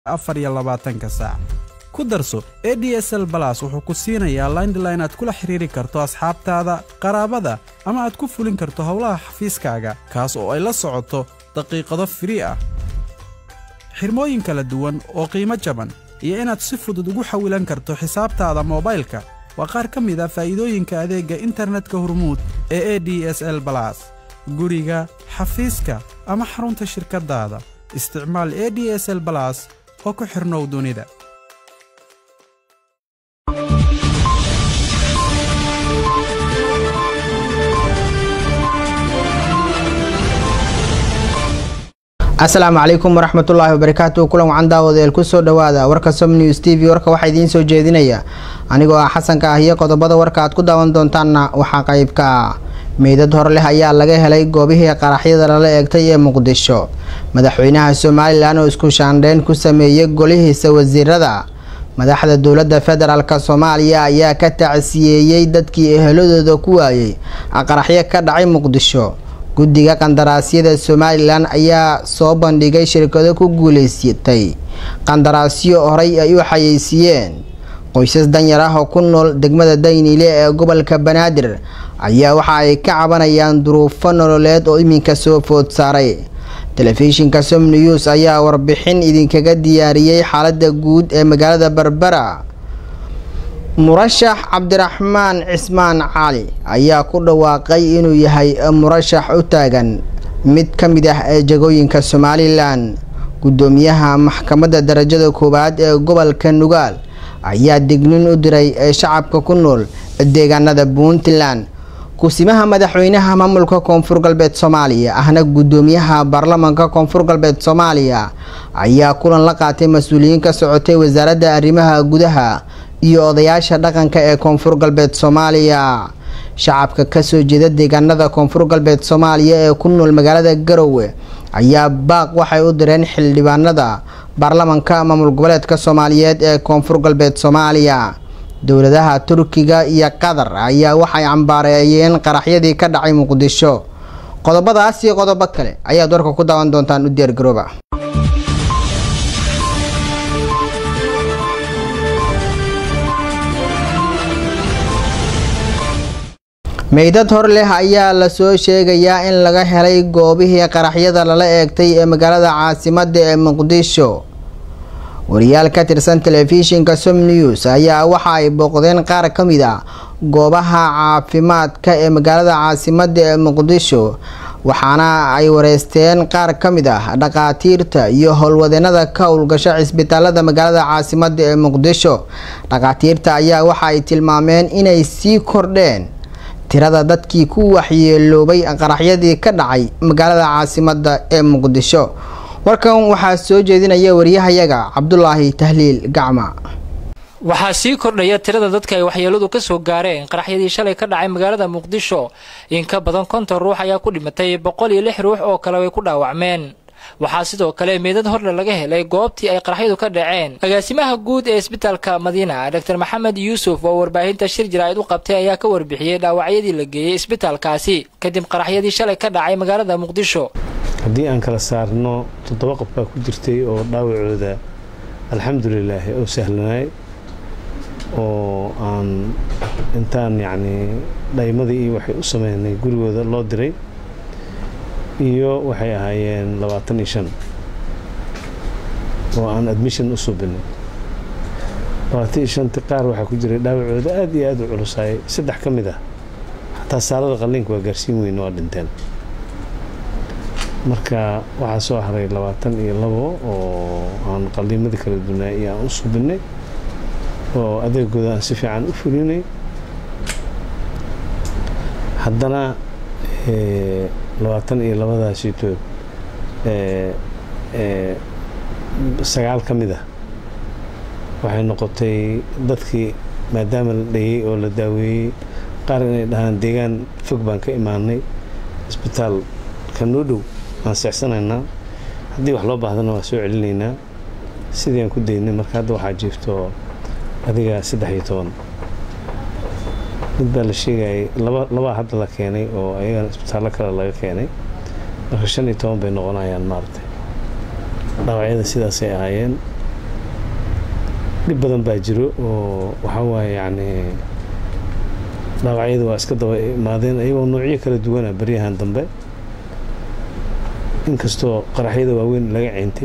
afar iyo labaatanka saac ku darso e d s l balas wuxuu ku siinayaa laindline aad kula xidhiiri karto asxaabtaada qaraabada ama aad ku fulin karto howlaha xafiiskaaga kaas oo ay la socoto daqiiqado firii ah xirmooyin kala duwan oo qiimo jaban iyo inaad si fudud ugu xawilan karto xisaabtaada moobaylka waa qaar ka mid a faa'iidooyinka adeegga internetka hormuud ee e d s l balas guriga xafiiska ama xarunta shirkaddaada isticmaal e d s l balas oo ku xidhnow dunida asalaamu calaykum waraxmatullaahi wabarakaatu kulan wacan daawadeel kusoo dhowaada warka som news t v warka waxaa idiin soo jeedinaya anigoo ah xasanka ah iyo qodobada warka aad ku daawan doontaanna waxaa qaybka ah meydad hor leh ayaa laga helay goobihii qaraxyada lala eegtay ee muqdisho madaxweynaha somalilan oo isku shaandheyn ku sameeyey golihiisa wasiirada madaxda dowladda federaalk soomaaliya ayaa ka tacsiyeeyey dadkii eheladooda ku waayey qaraxyo ka dhacay muqdisho guddiga qandaraasyada somalilan ayaa soo bandhigay shirkado ku guuleysatay qandaraasyo horey ay u xayeysiiyeen qoysas danyar ah oo ku nool degmada dayniile ee gobolka banaadir ayaa waxa ay ka cabanayaan duruufo nololeed oo iminka soo food saaray telefishinka som news ayaa warbixin idinkaga diyaariyey xaalada guud ee magaalada berbera murashax cabdiraxmaan cismaan cali ayaa ku dhawaaqay inuu yahay murashax u taagan mid ka mid ah ee jagooyinka somalilan guddoomiyaha maxkamadda darajada koowaad ee gobolka nugaal ayaa dignin u diray shacabka ku nool deegaanada puntland kusimaha madaxweynaha maamulka koonfur galbeed soomaaliya ahna guddoomiyaha baarlamaanka koonfur galbeed soomaaliya ayaa kulan la qaatay mas-uuliyiin ka socotay wasaaradda arrimaha gudaha iyo odayaasha dhaqanka ee koonfur galbeed soomaaliya shacabka kasoo jeeda deegaanada koonfur galbeed soomaaliya ee ku nool magaalada garowe ayaa baaq waxay u direen xildhibaanada baarlamanka maamul goboleedka soomaaliyeed ee koonfur galbeed soomaaliya dowladaha turkiga iyo qatar ayaa waxay cambaareeyeen qaraxyadii ka dhacay muqdisho qodobadaas iyo qodobo kale ayaad warka ku daawan doontaan u diyaargarooba meydad hor leh ayaa lasoo sheegayaa in laga helay goobihii qaraxyada lala eegtay ee magaalada caasimada ee muqdisho wariyaal ka tirsan telefishinka som news ayaa waxa ay booqdeen qaar ka mid a goobaha caafimaadka ee magaalada caasimada ee muqdisho waxaana ay wareysteen qaar ka mid ah dhaqaatiirta iyo howlwadeenada ka howlgasha cisbitaalada magaalada caasimada ee muqdisho dhaqaatiirta ayaa waxa ay tilmaameen inay sii kordheen tirada dadkii ku waxyeeloobay qaraxyadii ka dhacay magaalada caasimada ee muqdisho warkan waxaa soo jeedinaya wariyahayaga cabdulaahi tahliil gacma waxaa sii kordhaya tirada dadka ay waxyeeladu ka soo gaareen qaraxyadii shalay ka dhacay magaalada muqdisho in ka badan konton ruux ayaa ku dhimatay boqol iyo lix ruux oo kale way ku dhaawacmeen waxaa sidoo kale meedad horle laga helay goobtii ay qaraxyadu ka dhaceen agaasimaha guud ee isbitaalka madiina dor maxamed yuusuf oo warbaahinta shir jaraa'id u qabtay ayaa ka warbixiyey dhaawacyadii la geeyey isbitaalkaasi kadib qaraxyadii shalay ka dhacay magaalada muqdisho haddii aan kala saarno toddoba qof baa ku jirtay oo dhaawacooda alxamdulilaahi oo sahlanaay oo aan intaan yacnii dhaymadii iyo waxay u sameynay gurigooda loo diray iyo waxay ahaayeen labaatan iyo shan oo aan admission u subinay labaatan iyo shanti qaar waxaa ku jiray dhaawacooda aad iyo aad u culusaayay saddex ka mid ah xataa saalada qalliinka waa gaarsiin weyn waa dhinteen marka waxaa soo haray labaatan iyo labo oo aan qalliimadii kala dunaay iyo aan u subinay oo adeegooda aan si fiican u fulinay haddana labaatan iyo labadaasitood sagaal ka mid ah waxay noqotay dadkii maadaama la dhayey oo la daaweeyey qaar inay dhahaan deegaan fog baan ka imaanay isbitaalka noo dhow waan seexsanaynaa haddii wax loo baahdana waa soo celinaynaa sidii aan ku daynay marka hadda waxaa jiifto adiga saddex iyo toban mid baa la sheegayay laba labaa hadda la keenay oo ayagana isbitaallo kale laga keenay marka shan iyo toban bay noqonayaan maaragtay dhaawacyada sidaasay ahaayeen dhib badan baa jiro oo waxaa waaye yacni dhaawacyada waa iska daba imaadeen ayagoo noocyo kala duwana baryahan dambe inkastoo qaraxyada waaweyn laga ceentay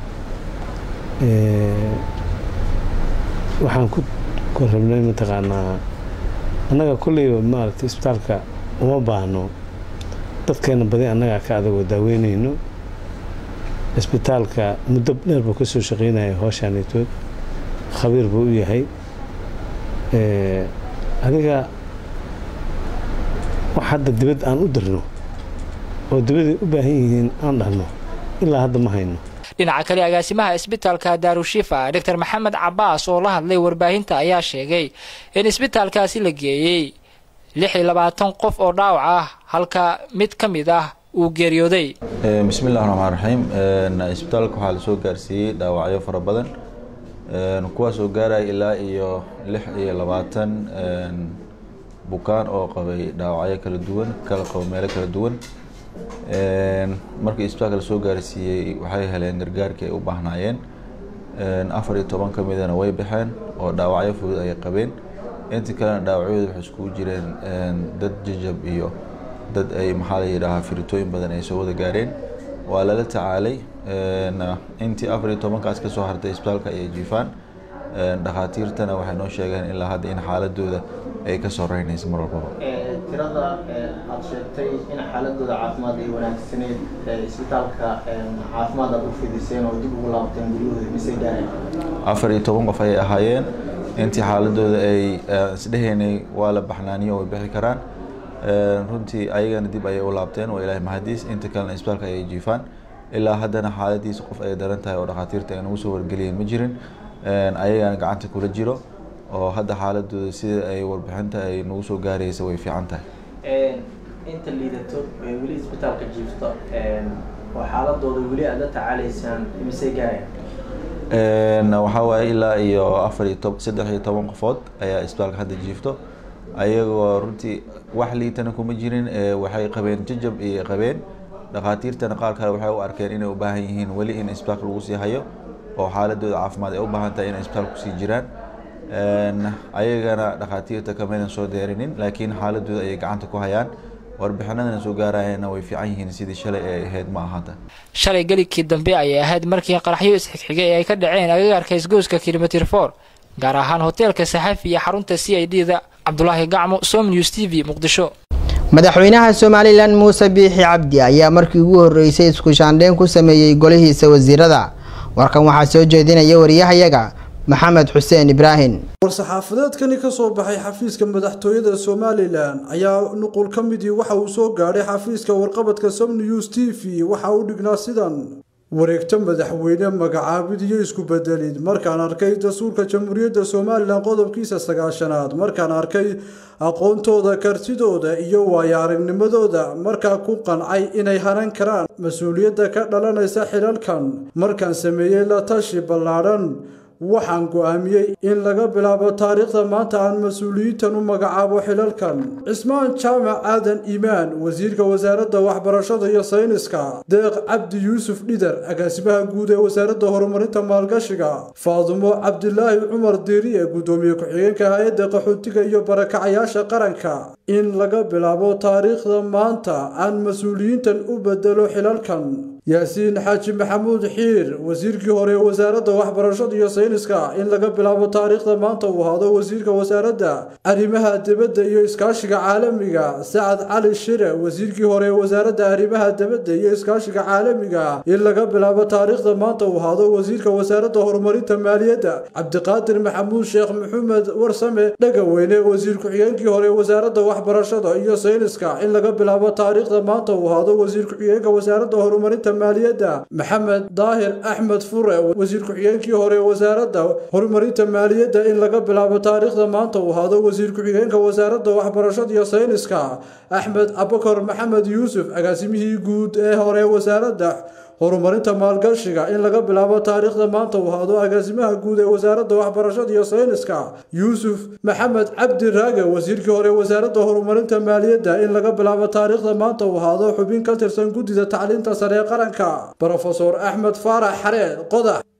waxaan ku korrabnay mataqaanaa annaga kolleyba maaragtay isbitaalka uma baahno dadkeena badi annagaa ka adagoo daaweynayno isbitaalka muddo dheer buu ka soo shaqeynaya hooshaanitood khabiir buu u yahay adiga wax hadda dibad aan u dirno oo dibaday u baahan yihiin aan dhahno ilaa hadda ma hayno dhinaca kale agaasimaha isbitaalka daarushifa doctor maxamed cabaas oo la hadlay warbaahinta ayaa sheegay in isbitaalkaasi la geeyey lix iyo labaatan qof oo dhaawac ah halka mid ka mid ah uu geeriyooday bismillahi raxmaan raxiim isbitaalka waxaa lasoo gaarsiiyey dhaawacyo fara badan kuwaas oo gaaraya ilaa iyo lix iyo labaatan bukaan oo qabay dhaawacyo kala duwan kala qabo meelo kala duwan markii isbitaalka lasoo gaarsiiyey waxay heleen gargaarkii ay u baahnaayeen afar iyo toban ka midana way baxeen oo dhaawacyo fudud ay qabeen intii kalena dhaawacyooda waxay iskugu jireen dad jajab iyo dad ay maxaa la yidhaahaa firitooyin badan ay soo wada gaareen waa lala tacaalay intii afar iyo tobankaas ka soo hartay isbitaalka ayay jiifaan dhakhaatiirtana waxay noo sheegeen ilaa hadda in xaaladooda ay ka soo reynayso mar walbaba tirada aad sheegtay in xaaladooda caafimaad ay wanaagsaneed isbitaalka caafimaad aad u fidiseen oo dib ugu laabteen guryahooda mise gaareen afar iyo toban qof ayay ahaayeen intii xaaladooda ay isdhehaynay waa la baxnaaniyo way bixi karaan runtii ayagana dib ayay u laabteen waa ilaahay mahadiis inta kalena isbitaalka ayay jiifaan ilaa haddana xaaladiisa qof ay daran tahay oo dhakhaatiirta ay nagu soo wargeliyeen ma jirin ayagana gacanta kula jiro oo hadda xaaladooda sida ay warbixinta ay nagu soo gaaraysa way fiican tahay inta liidato weli isbitaalka jiifto oo xaaladooda weli aad la tacaalaysaan imisay gaareen waxaa waaye ilaa iyo afar iyo tob saddex iyo toban qofood ayaa isbitaalka hadda jiifto ayagoo runtii wax liitana kuma jirin waxay qabeen jajab iyo qabeen dhakhaatiirtana qaar kale waxay u arkeen inay u baahan yihiin weli in isbitaalka lagu sii hayo oo xaaladooda caafimaad ay u baahan tahay inay isbitaalka kusii jiraan ayagana dhakhaatiirta kamaynan soo deerinin laakiin xaaladooda ayay gacanta ku hayaan warbixinadana soo gaarayana way fiican yihiin sidii shalay ay ahayd ma ahanta shalay gelikii dambe ayay ahayd markii qaraxyo isxigxigay ay ka dhaceen agagaarka isgooska kilomitr for gaar ahaan hoteelka saxafi iyo xarunta c i d da cabdulaahi gacmo som news t v muqdisho madaxweynaha somalilan muuse biixi cabdi ayaa markii ugu horeysay isku shaandheyn ku sameeyey golihiisa wasiirada warkan waxaa soo jeedinaya wariyahayaga maxamed xuseen ibraahim war-saxaafadeedkani ka soo baxay xafiiska madaxtooyada somalilan ayaa nuqul ka midii waxa uu soo gaadhay xafiiska warqabadka som news t v waxa uu dhignaa sidan wareegto madaxweyne magacaabid iyo isku bedelid markaan arkay dastuurka jamhuuriyadda somalilan qodobkiisa sagaashanaad markaan arkay aqoontooda kartidooda iyo waayo aragnimadooda markaa ku qancay inay hanan karaan mas-uuliyadda ka dhalanaysa xilalkan markaan sameeyey la tashi ballaadhan waxaan go'aamiyey in laga bilaabo taariikhda maanta aan mas-uuliyiintan u magacaabo xilalkan cismaan jaamac aadan iimaan wasiirka wasaaradda waxbarashada iyo sayniska deeq cabdi yuusuf dhidar agaasimaha guud ee wasaaradda horumarinta maalgashiga faadumo cabdilaahi cumar diiriye guddoomiye ku-xigeenka hay-adda qaxootiga iyo barakacayaasha qaranka in laga bilaabo taariikhda maanta aan mas-uuliyiintan u bedelo xilalkan yaasiin xaaji maxamuud xiir wasiirkii hore ee wasaaradda waxbarashada iyo sayniska in laga bilaabo taariikhda maanta uu ahaado wasiirka wasaaradda arrimaha dibadda iyo iskaashiga caalamiga sacad cali shire wasiirkii hore ee wasaaradda arrimaha dibadda iyo iskaashiga caalamiga in laga bilaabo taariikhda maanta uu ahaado wasiirka wasaaradda horumarinta maaliyadda cabdiqaadir maxamuud sheekh maxamed warsame dhagaweyne wasiir ku-xigeenkii hore ee wasaaradda waxbarashada iyo sayniska in laga bilaabo taariikhda maanta uu ahaado wasiir ku-xigeenka wasaaradda horumarinta maaliyadda maxamed daahir axmed fure wasiir ku-xigeenkii hore wasaaradda horumarinta maaliyadda in laga bilaabo taariikhda maanta uu ahaado wasiir ku-xigeenka wasaaradda waxbarashada iyo sayniska axmed abakar maxamed yuusuf agaasimihii guud ee hore wasaaradda horumarinta maalgashiga in laga bilaabo taariikhda maanta uu ahaado agaasimaha guud ee wasaaradda waxbarashada iyo sayniska yuusuf maxamed cabdi raage wasiirkii hore wasaaradda horumarinta maaliyadda in laga bilaabo taariikhda maanta uu ahaado xubin ka tirsan guddida tacliinta sare ee qaranka brofesor axmed faarax xareed qodax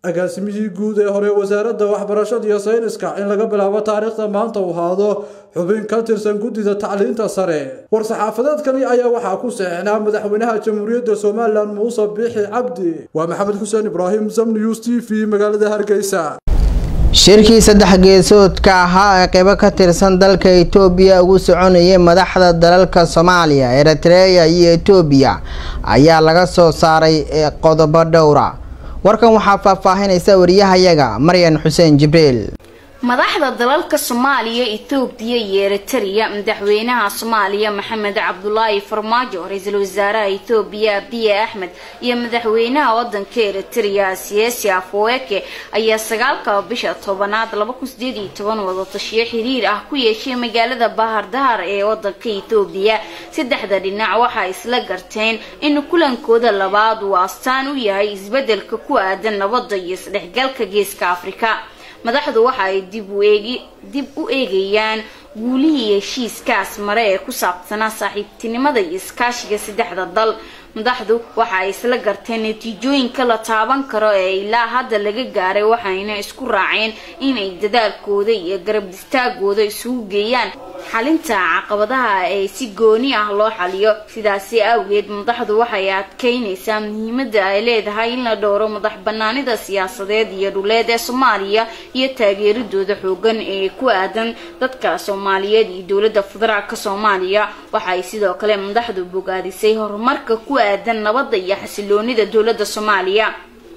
agaasimihii guud ee hore wasaaradda waxbarashada iyo sayniska in laga bilaabo taariikhda maanta uu haado xubin ka tirsan guddida tacliinta sare war-saxaafadeedkani ayaa waxaa ku saxeixnaa madaxweynaha jamhuuriyadda somalilan muuse biixi cabdi waa maxamed xuseen ibraahim sam news t v magaalada hargeysa shirkii saddex geesoodka ahaa ee qeybo ka tirsan dalka itoobiya ugu soconayay madaxda dalalka soomaaliya eritreya iyo etoobiya ayaa laga soo saaray qodobo dhowra warkan waxaa faahfaahinaysa wariyahayaga maryan xuseen jibriil madaxda dalalka soomaaliya etoobiya iyo eritrea madaxweynaha soomaaliya maxamed cabdulaahi farmaajo ra-iisul wasaaraha etoobiya abiye axmed iyo madaxweynaha wadanka eritrea siyaasi afweke ayaa sagaalka bisha tobanaad wadatashiyo xiriir ah ku yeeshay magaalada bahar dahar ee wadanka etoobiya saddexda dhinac waxay isla garteen in kulankooda labaad uu astaan u yahay isbedelka ku aadan nabadda iyo isdhexgalka geeska afrika madaxdu waxa ay dib u eegayaan guulihii heshiiskaas mare ee ku saabsanaa saaxiibtinimada iyo iskaashiga saddexda dal madaxdu waxa ay isla garteen natiijooyinka la taaban karo ee ilaa hadda laga gaaray waxayna isku raaceen inay dadaalkooda iyo garab istaagooda isugu geeyaan xalinta caqabadaha ee si gooni ah loo xaliyo sidaasi awgeed madaxdu waxay adkeynaysaa muhiimada ay leedahay in la dhowro madax banaanida siyaasadeed iyo dhuleed ee soomaaliya iyo taageeridooda xoogan ee ku aadan dadka soomaaliyeed iyo dowlada federaalk soomaaliya waxay sidoo kale madaxdu bogaadisay horumarka ku aadan nabadda iyo xasiloonida dowlada soomaaliya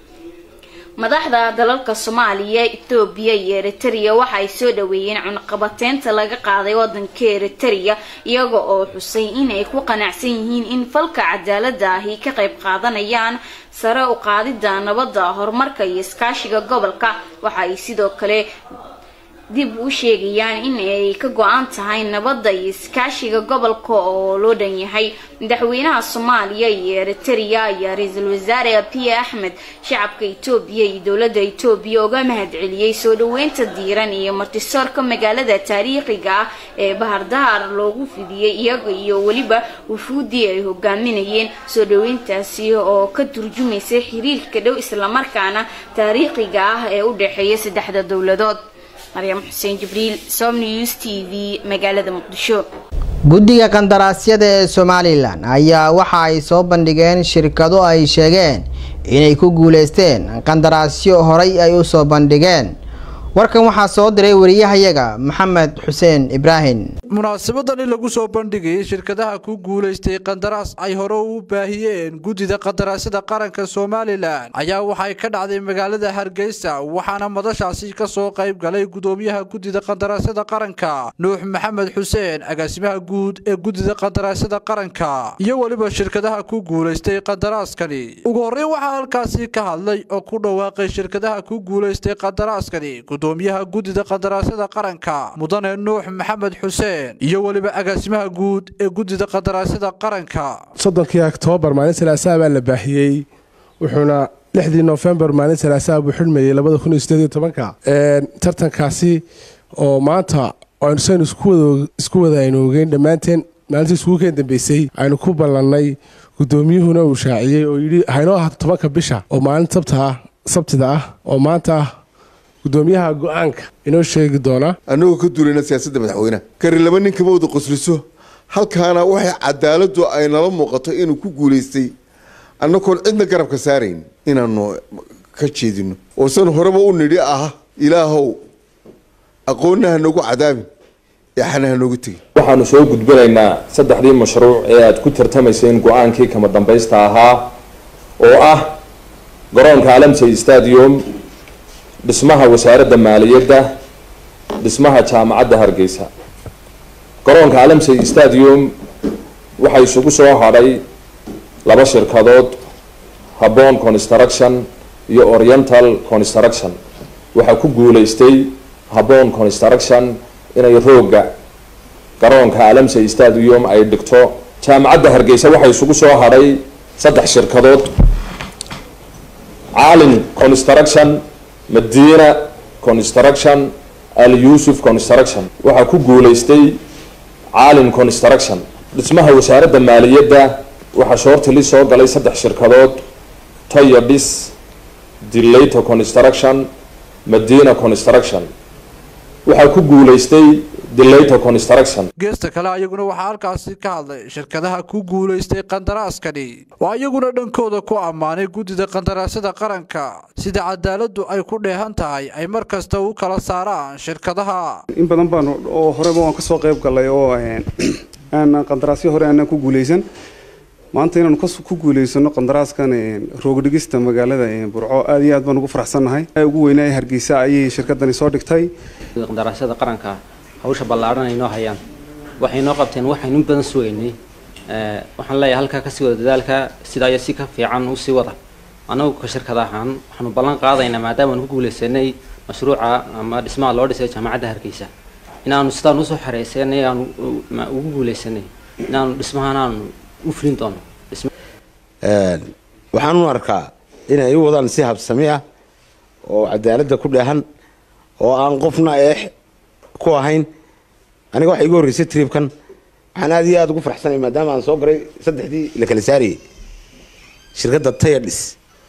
madaxda dalalka soomaaliya etoobiya iyo eritrea waxaay soo dhaweeyeen cunaqabateynta laga qaaday wadanka eritrea iyaga oo xusay inay ku qanacsan yihiin in falka cadaalada ahi ka qayb qaadanayaan sare u qaadida nabadda horumarka iyo iskaashiga gobolka waxaay sidoo kale dib u sheegayaan in ay ka go-an tahay nabadda iyo iskaashiga gobolka oo loo dhan yahay madaxweynaha soomaaliya iyo eritrea ayaa ra-iisul wasaare abiye axmed shacabka etoobiya iyo dowladda etoobiya uga mahad celiyey soo dhaweynta diiran iyo martisoorka magaalada taariikhiga ah ee bahardahar loogu fidiyey iyaga iyo weliba wufuudii ay hogaaminayeen soo dhaweyntaasi oo ka turjumaysa xiriirka dhow islamarkaana taariikhiga ah ee u dhexeeya saddexda dowladood maryam xuseen jibriil somnews t v magaalada muqdisho guddiga qandaraasyada ee somalilan ayaa waxa ay soo bandhigeen shirkado ay sheegeen inay ku guuleysteen qandaraasyo horay ay u soo bandhigeen warkan waxaa soo diray wariyahayaga maxamed xuseen ibraahim munaasabadani lagu soo bandhigayay shirkadaha ku guulaystay qandaraas ay hore u baahiyeen guddida qandaraasyada qaranka somalilan ayaa waxay ka dhacday magaalada hargeysa waxaana madashaasi ka soo qayb galay gudoomiyaha guddida qandaraasyada qaranka nuux maxamed xuseen agaasimaha guud ee guddida qandaraasyada qaranka iyo weliba shirkadaha ku guulaystay qandaraaskani ugu horreyn waxaa halkaasi ka hadlay oo ku dhawaaqay shirkadaha ku guulaystay qandaraaskani gudoomiyaha guddida qandaraasyada qaranka mudane nuux maxamed xuseen iyo weliba agaasimaha guud ee guddida qandaraasyada qaranka soddonkii oktoobar maalin salaasaha baa la baahiyey wuxuuna lixdii nofembar maalin salaasaha buu xidhmayey labada kun iyo sideed iyo tobanka tartankaasi oo maanta aynu isku wada aynu ogeyn dhammaanteen maalintii iskuukeen dambeysay aynu ku ballannay guddoomiyuhuna uu shaaciyey oo yidhi haynoo ahaato tobanka bisha oo maalin sabtida ah oo maanta gudoomiyaha go-aanka inoo sheegi doona annagoo ka duulayna siyaasadda madaxweyneha kari laba nin kama wada qosliso halkaana waxay cadaaladu ay nala muuqato inuu ku guulaystay annagoon cidna garabka saarayn inaanu ka jeedino oosan horeba u nidhi ah ilaahow aqoonna ha noogu cadaabin eexana ha noogu tegin waxaanu soo gudbinaynaa saddexdii mashruuc ee aada ku tartamayseen go-aankii kama dambaysta ahaa oo ah garoonka alamsey stadium dhismaha wasaaradda maaliyadda dhismaha jaamacadda hargeysa garoonka alamsey stadium waxaa isugu soo hadhay laba shirkadood habon construction iyo oriental construction waxaa ku guuleystay habon construction inay rooga garoonka alamsey stadium ay dhigto jaamacadda hargeysa waxaa isugu soo hadhay saddex shirkadood caalin construction madiina construction al yuusuf construction waxaa ku guuleystay caalin construction dhismaha wasaaradda maaliyadda waxaa shoortili soo galay saddex shirkadood toyo dhis dilato construction madina construction waxaa ku guulaystay dilato construction geesta kale ayaguna waxaa halkaasi ka hadlay shirkadaha ku guulaystay qandaraaskani oo ayaguna dhankooda ku ammaanay guddida qandaraasyada qaranka sida cadaaladdu ay ku dheehan tahay ay mar kasta u kala saaraan shirkadaha in badan baan oo horeba waan kasoo qayb galay oo aan qandaraasyo hore aanan ku guulaysan maanta inaanu ku guulaysano qandaraaskan roogdhigista magaalada burco aad iyo aad baan ugu faraxsannahay ugu weynaa hargeysa ayay shirkadani soo dhigtay qandaraasyada qaranka hawsha ballaadhan ay noo hayaan waxay noo qabteen waxaynu in badan sugaynay waxaan leeyahay halkaa kasii wada dadaalka sidaa iyo si ka fiican usii wada annagu ka shirkad ahaan waxaanu ballan qaadaynaa maadaama aan ku guulaysanay mashruuca ama dhismaha loo dhisay jaamacadda hargeysa inaanu sidaan usoo xareysanay aanu ugu guulaysanay inaanu dhismahaan aanu u fulin doono waxaan u arkaa inay u wadaan si habsami ah oo cadaaladda ku dheehan oo aan qofna eex ku ahayn aniga waxa igu horreysay triibkan waxaan aad iyo aada ugu faraxsanay maadaama aan soo garay saddexdii la kala saarayay shirkadda tayadhis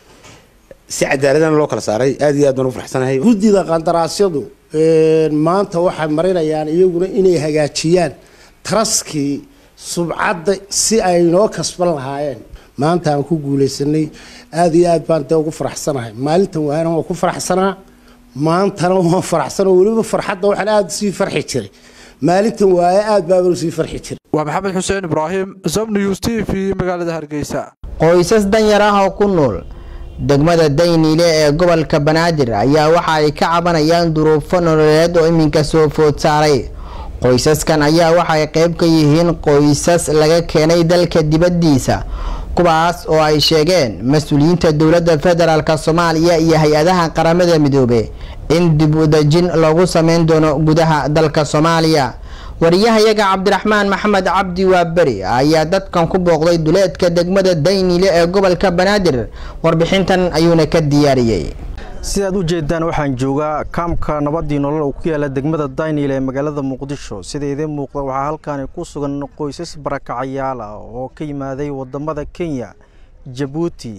si cadaaladana loo kala saaray aad iyo aad baan ugu faraxsanahay guddida qandaraasyadu maanta waxay marinayaan iyaguna inay hagaajiyaan taraskii subcadda si ay noo kasban lahaayeen maanta aan ku guulaysanay aada iyo aad baan dee ugu faraxsanahay maalintan waana waan ku faraxsanaa maantana waan faraxsanoo weliba farxadda waxaan aada sii farxi jiray maalintan waaye aad baabanu sii farxi jiray waa maxamed xuseen ibraahim zamnews t v magaalada hargeysa qoysas danyar ah oo ku nool degmada dayniile ee gobolka banaadir ayaa waxa ay ka cabanayaan duruufo nololeed oo iminka soo food saaray qoysaskan ayaa waxay qayb ka yihiin qoysas laga keenay dalka dibaddiisa kuwaas oo ay sheegeen mas-uuliyiinta dowladda federaalk soomaaliya iyo hay-adaha qaramada midoobe in dib u dejin loogu sameyn doono gudaha dalka soomaaliya wariyahayaga cabdiraxmaan maxamed cabdi waaberi ayaa dadkan ku booqday duleedka degmada dayniile ee gobolka banaadir warbixintan ayuuna ka diyaariyey sidaad u jeedaan waxaan joogaa kaamka nabadii nolol oo ku yaala degmada daynil ee magaalada muqdisho sida idiin muuqda waxaa halkaani ku sugan qoysas barakacayaal ah oo ka yimaaday wadamada kenya jabuuti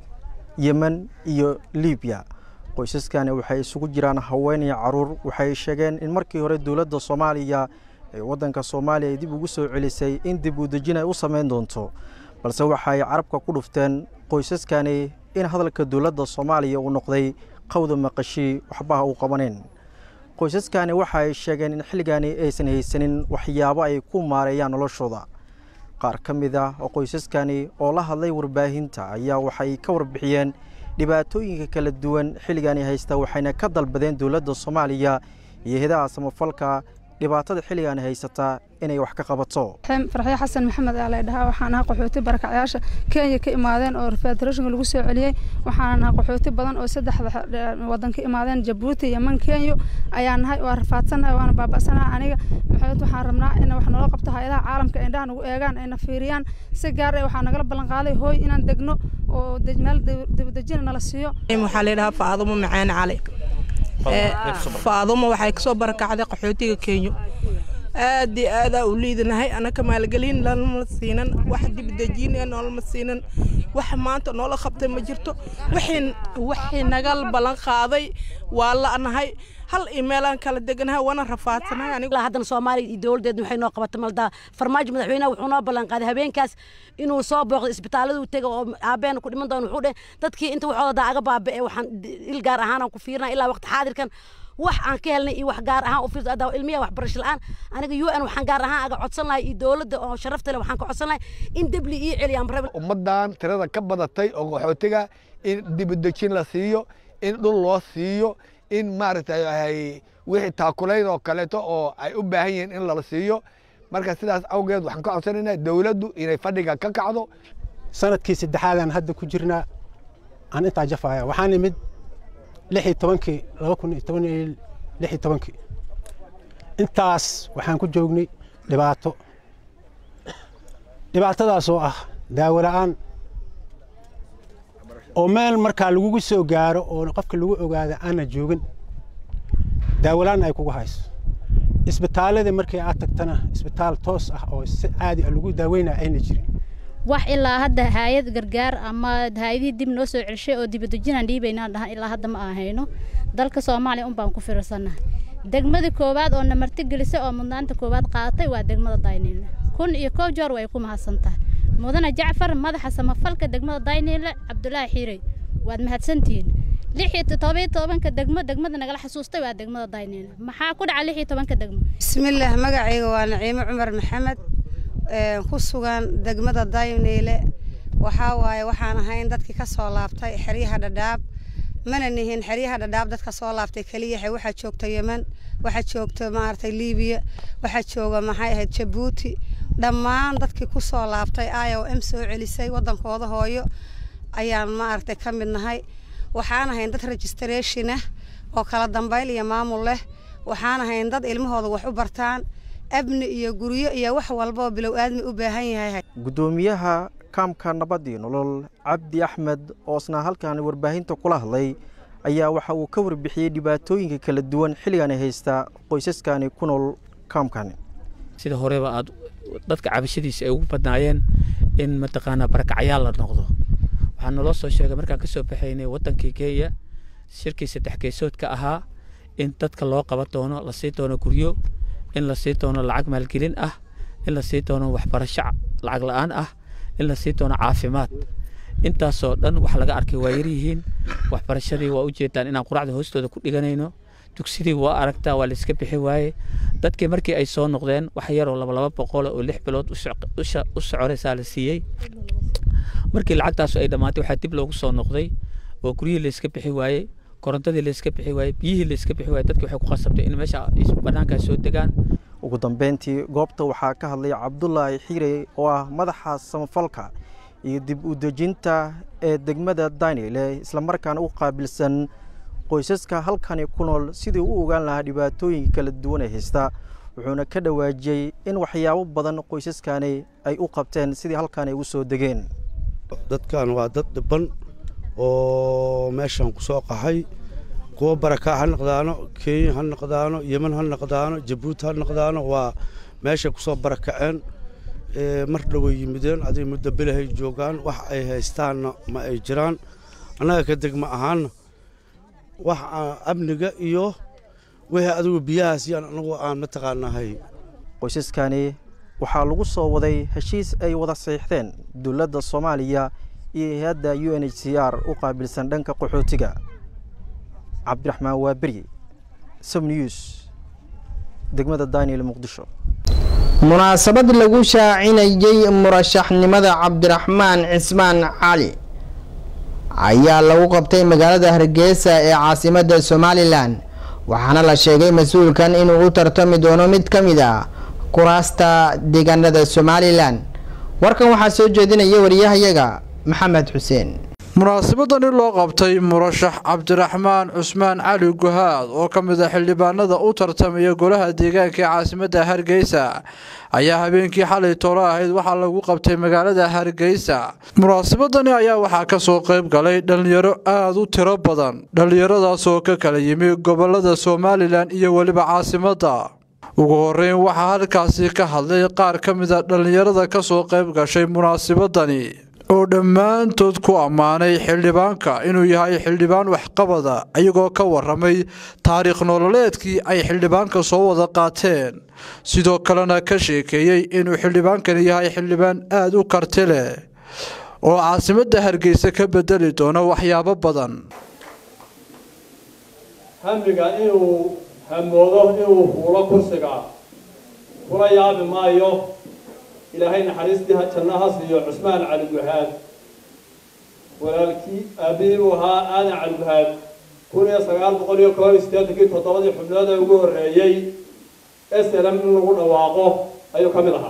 yemen iyo libiya qoysaskani waxay isugu jiraan haween iyo caruur waxay sheegeen in markii hore dowladda soomaaliya ee waddanka soomaaliya ay dib ugu soo celisay in dib u dejin ay u sameyn doonto balse waxaay carabka ku dhufteen qoysaskani in hadalka dowladda soomaaliya uu noqday qawda maqashii waxbaha uu qabaneen qoysaskani waxa ay sheegeen in xilligaani aysan haysanin waxyaabo ay ku maareeyaan noloshooda qaar ka mid ah oo qoysaskani oo la hadlay warbaahinta ayaa waxay ka warbixiyeen dhibaatooyinka kala duwan xilligaani haysta waxayna ka dalbadeen dowladda soomaaliya iyo hidaha samafalka dhibaatada xilligaani haysataa inay wax ka qabato farxyo xasan maxamed aa laydhahaa waxaan ahaa qaxooti barakacyaasha kenya ka imaadeen oo federeeshinka lagu soo celiyey waxaan ahaa qaxooti badan oo saddexda wadan ka imaadeen jabuuti yeman kenya ayaan nahay waa rafaadsannahay waana baaba'sanahay aniga maxamed waxaan rabnaa in wax noola qabto hay-adaha caalamka indhaha nagu eegaan ayna fiiriyaan si gaar ah waxaa nagala ballan qaaday hooy inaan degno oo meel dibadejina nala siiyo waxaa laydhahaa faadumo macaan cali faadumo waxay kasoo barakacday qaxootiga kenya aad iyo aadaa u liidanahay anaka maalgelin lalama siinan wax dibdejiin noolama siinan wax maanta noola qabtay ma jirto wixii nagal ballan qaaday waa la'nahay hal imeelaan kala deganahay waana rafaadsanahay aniga haddana soomaaliya iyo dowladdeedna waxay noo qabatay maldaa farmaajo madaxweynaha wuxuu noo ballan qaaday habeenkaas inuu soo booqdo isbitaaladu tega oo aabeena ku dhiman doono wuxuu dheh dadkii inta waxooda daa aga baaba'e waxaan il gaar ahaan ku fiirnaa ilaa waqti xaadirkan wax aan ka helnay iyo wax gaar ahaan u fiirso adaa ilmiya waxbarasho la'aan aniga u n waxaan gaar ahaan aga codsan lahay iyo dowladda oo sharafta leh waxaan ka codsan lahay in debli ii celiyaan rabin ummaddan tirada ka badatay oo qaxootiga in dibadejin la siiyo in dhul loo siiyo in maaragtay wixii taakulayn oo kaleeto oo ay u baahan yihiin in lala siiyo marka sidaas awgeed waxaan ka codsanaynaa dowladdu inay fadhiga ka kacdo sanadkii saddexaadaan hadda ku jirnaa aan intaa jafaya waxaan imid lix iyo tobankii laba kun iyo toban iyo lix iyo tobankii intaas waxaan ku joognay dhibaato dhibaatadaas oo ah daawo la'aan oo meel markaa lagugu soo gaaro oo qofka lagu ogaada aana joogin daawolaan ay kugu hayso isbitaalada markii aad tagtana isbitaal toos ah oo si caadi ah lagu daaweynaya ayna jirin wax ilaa hadda hay-ad gargaar ama hay-adihii dib noo soo celshay oo dibadejinaan dhiibaynaan dhahan ilaa hadda ma ahayno dalka soomaaliya unbaan ku fiirsannahay degmadii koowaad oo na martigelisay oo mudnaanta koowaad qaadatay waa degmada dayniile kun iyo koow joor way ku mahadsan tahay mudane jacfar madaxa samafalka degmada dayniile cabdulaahi xiirey waad mahadsantihiin lix iyo todobiyo tobanka degmo degmada nagala xasuustay waa degmada dayniile maxaa ku dhaca lix iyo tobanka degmo bismillaah magacayga waa naciimo cumar maxamed ku sugan degmada dayniile waxaa waaye waxaan ahayn dadkii ka soo laabtay xeryaha dhadhaab mana nihin xeryaha dhadhaab dadka soo laabtay keliya waxaa joogta yemen waxaa joogta maaragtay liibiya waxaa jooga maxay ahayd jabuuti dhammaan dadkii ku soo laabtay i o m soo celisay waddankooda hooyo ayaan maaragtay ka mid nahay waxaan ahayn dad registration ah oo kala dambayl iyo maamul leh waxaan ahayn dad ilmahooda wax u bartaan abni iyo guryo iyo wax walba oo bilow aadmi u baahan yahay gudoomiyaha kaamka nabadii nolol cabdi axmed oo isna halkan warbaahinta kula hadlay ayaa waxa uu ka warbixiyey dhibaatooyinka kala duwan xilligani haysta qoysaskani ku nool kaamkani sida horeba aad dadka cabashadiisa ay ugu badnaayeen in mataqaanaa barakacyaal la noqdo waxaa naloo soo sheegay markaan kasoo baxaynay wadankii kenya shirkii saddex geesoodka ahaa in dadka loo qaban doono la sii doono guryo in la sii doono lacag maalgelin ah in la sii doono waxbarasho lacag la-aan ah in la sii doono caafimaad intaasoo dhan wax laga arkay waa yaryihiin waxbarashadii waa ujeedaan inaan quracda hoostooda ku dhiganayno dugsidii waa aragtaa waa layska bixi waaye dadkii markii ay soo noqdeen wax yaroo laba laba boqol oo lix bilood u soconaysaa la siiyey markii lacagtaasu ay dhammaatay waxaa dib loogu soo noqday oo guryihii layska bixi waayey korontadii layska bixi waayey biyihii layska bixi waayey dadkii waxay ku qasabtay in meesha banaankaa soo degaan ugu dambeyntii goobta waxaa ka hadlay cabdulaahi xiire oo ah madaxa samafalka iyo dib u dejinta ee degmada daynile islamarkaana u qaabilsan qoysaska halkani ku nool sidii u ogaan lahaa dhibaatooyinka kala duwan ee haysta wuxuuna ka dhawaajiyey in waxyaabo badan qoysaskani ay u qabteen sidii halkan ay u soo degeen dadkan waa dad dhiban oo meeshan ku soo qaxay kuwa barakaa ha noqdaano kenya ha noqdaano yemen ha noqdaano jabuuti ha noqdaano waa meeshay ku soo barakaceen mar dhoway yimideen aday muddo belahay joogaan wax ay haystaanna ma ay jiraan annaga ka degma ahaanna wax amniga iyo wixii adigu biyahaas yaan anagu aan mataqaanahay qoysaskani waxaa lagu soo waday heshiis ay wada saxiixdeen dowladda soomaaliya iyo hay-adda u n h c r u qaabilsan dhanka qaxootiga cabdiraxmaan waaberi som news degmada daniel muqdisho munaasabad lagu shaacinayey murashaxnimada cabdiraxmaan cismaan cali ayaa lagu qabtay magaalada hargeysa ee caasimadda somalilan waxaana la sheegay mas-uulkan inuu u tartami doono mid ka mid ah kuraasta deegaanada somalilan warkan waxaa soo jeedinaya wariyahayaga maxamed xuseen munaasabadani loo qabtay murashax cabdiraxmaan cusmaan cali guhaad oo ka mid a xildhibaanada u tartamaya golaha deegaanka ee caasimadda hargeysa ayaa habeenkii xalay toolo ahayd waxaa lagu qabtay magaalada hargeysa munaasabadani ayaa waxaa kasoo qayb galay dhallinyaro aada u tiro badan dhallinyaradaasoo ka kala yimi gobolada somalilan iyo weliba caasimadda ugu horeyn waxaa halkaasi ka hadlay qaar ka mid a dhallinyarada kasoo qayb gashay munaasabadani oo dhammaantood ku ammaanay xildhibaanka inuu yahay xildhibaan waxqabada iyagoo ka waramay taariikh nololeedkii ay xildhibaanka soo wada qaateen sidoo kalena ka sheekeeyey inuu xildhibaankani yahay xildhibaan aada u karti leh oo caasimadda hargeysa ka bedeli doono waxyaabo badan hamiga inuu hamoodo inuu huulo kursiga kula yaabi maayo ilaahay naxariistii janno ha siiyo cusmaan cali guhaad walaalkii aabihii buu ahaa aadan cali guhaad kun iyo sagaal boqol iyo koob iyo siddeetankii toddobadii xubnood ee ugu horreeyey slm in lagu dhawaaqo ayuu ka mid ahaa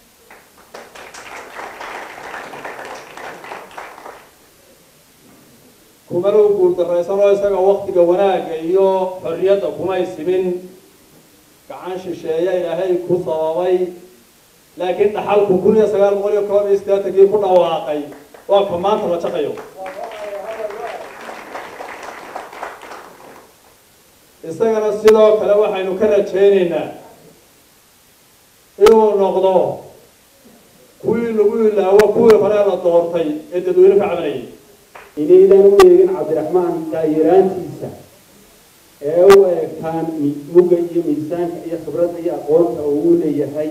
kumana u guuldarraysanoo isaga waktiga wanaagga iyo xorriyadda kumay simin gacan shisheeya ilaahay ku sababay laakiin dhaxalku kun iyo sagaal boqol iyo koob iyo siddeetankii ku dhawaaqay waa ka maanta la jaqayo isagana sidoo kale waxaynu ka rajaynaynaa inuu noqdo kuwii lagu ilaawo kuwii hore la doortay ee dadweyne ka cabanayay inaydan u eegin cabdiraxmaan daayiraantiisa ee u eegtaan mugga iyo miisaanka iyo khibradda iyo aqoonta uu leeyahay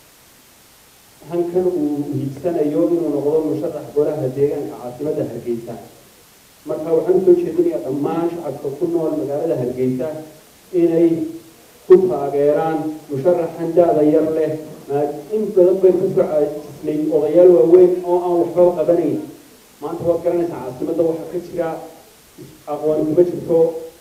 hankan uu hiigsanayo inuu noqdo musharax golaha deegaanka caasimadda hargeysa marka waxaan usoo jeedinayaa dhammaan shacabka ku nool magaalada hargeysa inay ku taageeraan musharaxan da-da yar leh in badan bayn kasoo caajisnay odayaal waaweyn oo aan waxba qabanayn maanta waad garanaysaa caasimadda waxaa ka jira aqooni kuma jirto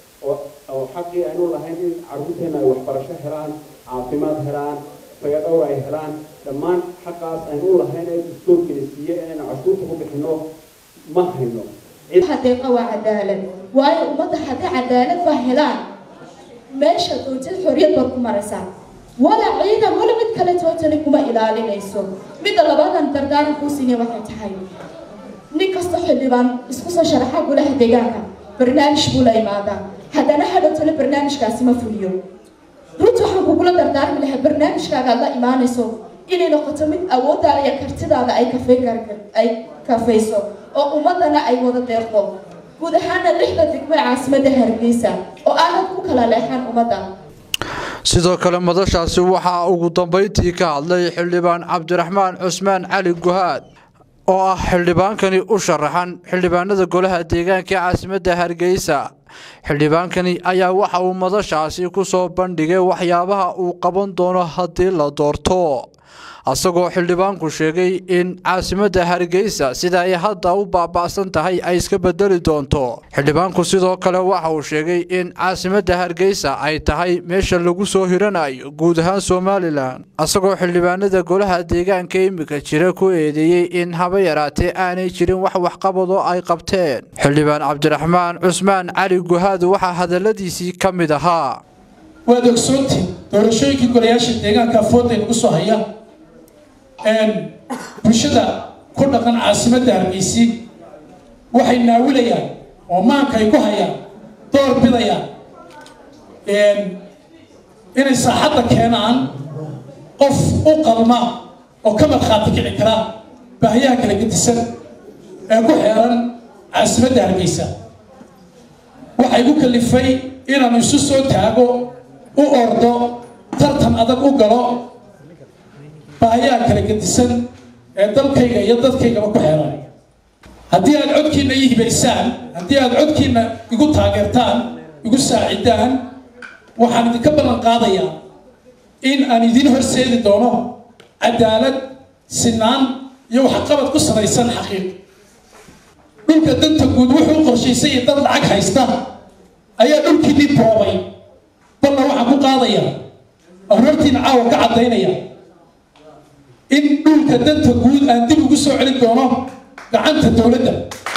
oo xaqii aynu lahayn in carruurteena ay waxbarasho helaan caafimaad helaan fayadhowr ay helaan dhammaan xaqaas aynu u lahayn ee dastuurkeena siiye inaynu cashuurta ku bixino ma hayno xaqiiqa waa cadaalad waayo ummadda haddii cadaalad ba helaan meesha doontid xorriyad baad ku maraysaa wala ciidan wala mid kale tootali kuma ilaalinayso midda labadan dardaaran kuu siinay waxay tahay nin kasta xildhibaan isku soo sharaxa golaha deegaanka barnaamij buu la imaadaa haddana hadhowtale barnaamijkaasi ma fuliyo runta waxaan kugula dardaarmi lahaa barnaamijkaaga aad la imaanayso inay noqoto mid awooddaada iyo kartidaada ay kafay ay kafayso oo ummadana ay wada deeqdo guud ahaana lixda degmo ee caasimadda hargeysa oo aanad ku kala leexan ummadda sidoo kale madashaasi waxaa ugu dambayntii ka hadlay xildhibaan cabdiraxmaan cusmaan cali guhaad oo ah xildhibaankani u sharaxan xildhibaanada golaha deegaanka ee caasimadda hargeysa xildhibaankani ayaa waxa uu madashaasi ku soo bandhigay waxyaabaha uu qaban doono haddii la doorto asagoo xildhibaanku sheegay in caasimadda hargeysa sida ay hadda u baaba'san tahay ay iska bedeli doonto xildhibaanku sidoo kale waxa uu sheegay in caasimadda hargeysa ay tahay meesha lagu soo hiranayo guud ahaan somalilan asagoo xildhibaanada golaha deegaanka imika jira ku eedeeyey in haba yaraatee aanay jirin wax waxqabadoo ay qabteen xildhibaan cabdiraxmaan cusmaan cali guhaad waxaa hadaladiisii ka mid ahaa waad ogsoontiin doorashooyinkii golayaasha deegaanka afooda nagu soo haya bulshada ku dhaqan caasimadda hargeysi waxay naawilayaan oo maanka ay ku hayaan door bidayaan inay saaxadda keenaan qof u qalma oo ka markhaati kici kara baahiyaha kala gedisan ee ku xeeran caasimadda hargeysa waxay ku kalifay inaanu isu soo taago u ordo tartan adag u galo baahiyaha kala gedisan ee dalkayga iyo dadkaygaba ku xeeran haddii aad codkiina ii hibaysaan haddii aad codkiina igu taageertaan igu saacidaan waxaan idinka ballan qaadayaa in aan idin horseedi doono cadaalad sinaan iyo waxqabad ku salaysan xaqiiq dhulka danta guud wuxuu qorshaysay iyo dad lacag haysta ayaa dhulkiinii boobay balna waxaan ku qaadayaa oon hortiina caawa ka caddaynaya in dhulka danta guud aan dib ugu soo celin doono gacanta dowladda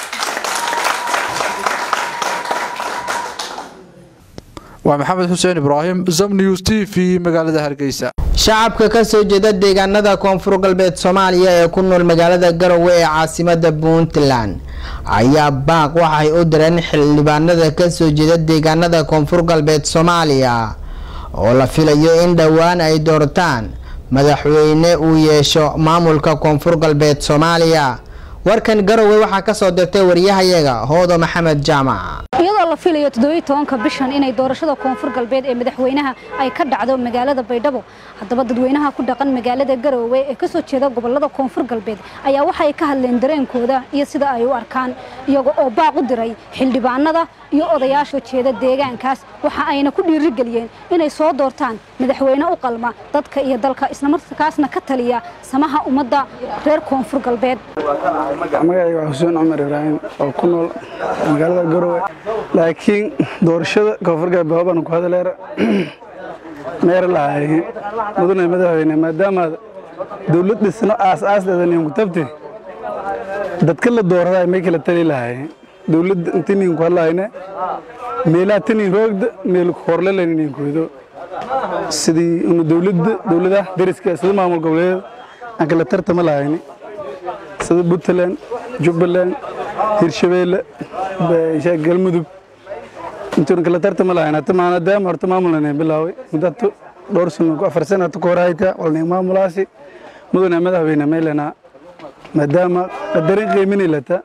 waa maxamed xuseen ibraahim zam news t v magaalada hargeysa shacabka ka soo jeeda deegaanada koonfur galbeed soomaaliya ee ku nool magaalada garowe ee caasimada puntland ayaa baaq waxay u direen xildhibaanada ka soo jeeda deegaanada koonfur galbeed soomaaliya oo la filayo in dhowaan ay doortaan madaxweyne uu yeesho maamulka koonfur galbeed soomaaliya warkan garowe waxaa kasoo dirtay waryahayaga hoodo maxamed jaamac iyadoo la filayo toddobiyi tobanka bishan inay doorashada koonfur galbeed ee madaxweynaha ay ka dhacdo magaalada baydhabo haddaba dadweynaha ku dhaqan magaalada garowe ee kasoo jeeda gobolada koonfur galbeed ayaa waxay ka hadleen dareenkooda iyo sida ay u arkaan iyaga oo baaq u diray xildhibaanada iyo odayaasha jeeda deegaankaas waxa ayna ku dhiirigeliyeen inay soo doortaan madaxweyne u qalma dadka iyo dalka islamarkaasna ka taliya samaha ummadda reer koonfur galbeed magacayga waa xuseen cumar ibraahim oo ku nool magaalada garowe laakiin doorashada koonfur galbeed hoobaan ku hadaleera meer lahay mudane madaxweyne maadaamaad dowlad dhisno aas-aasdeeda ninku tabte dadka la dooraday may kala tali lahay dowladda inti ninku hadlayne meelaha tinin roogda meel horlele ninkuido sidii unu dowladda dowladaha dariska sida maamul goboleed aan kala tartama lahayni sida puntland jubbaland hirshabeelle galmudug intuuna kala tartama lahayn hata maadaama horta maamulna bilaaway muddo dhowr sano afar sano hata ka horayta walna maamulaasi mudane madaxweyne meelena maadaama qadarin qiimini lata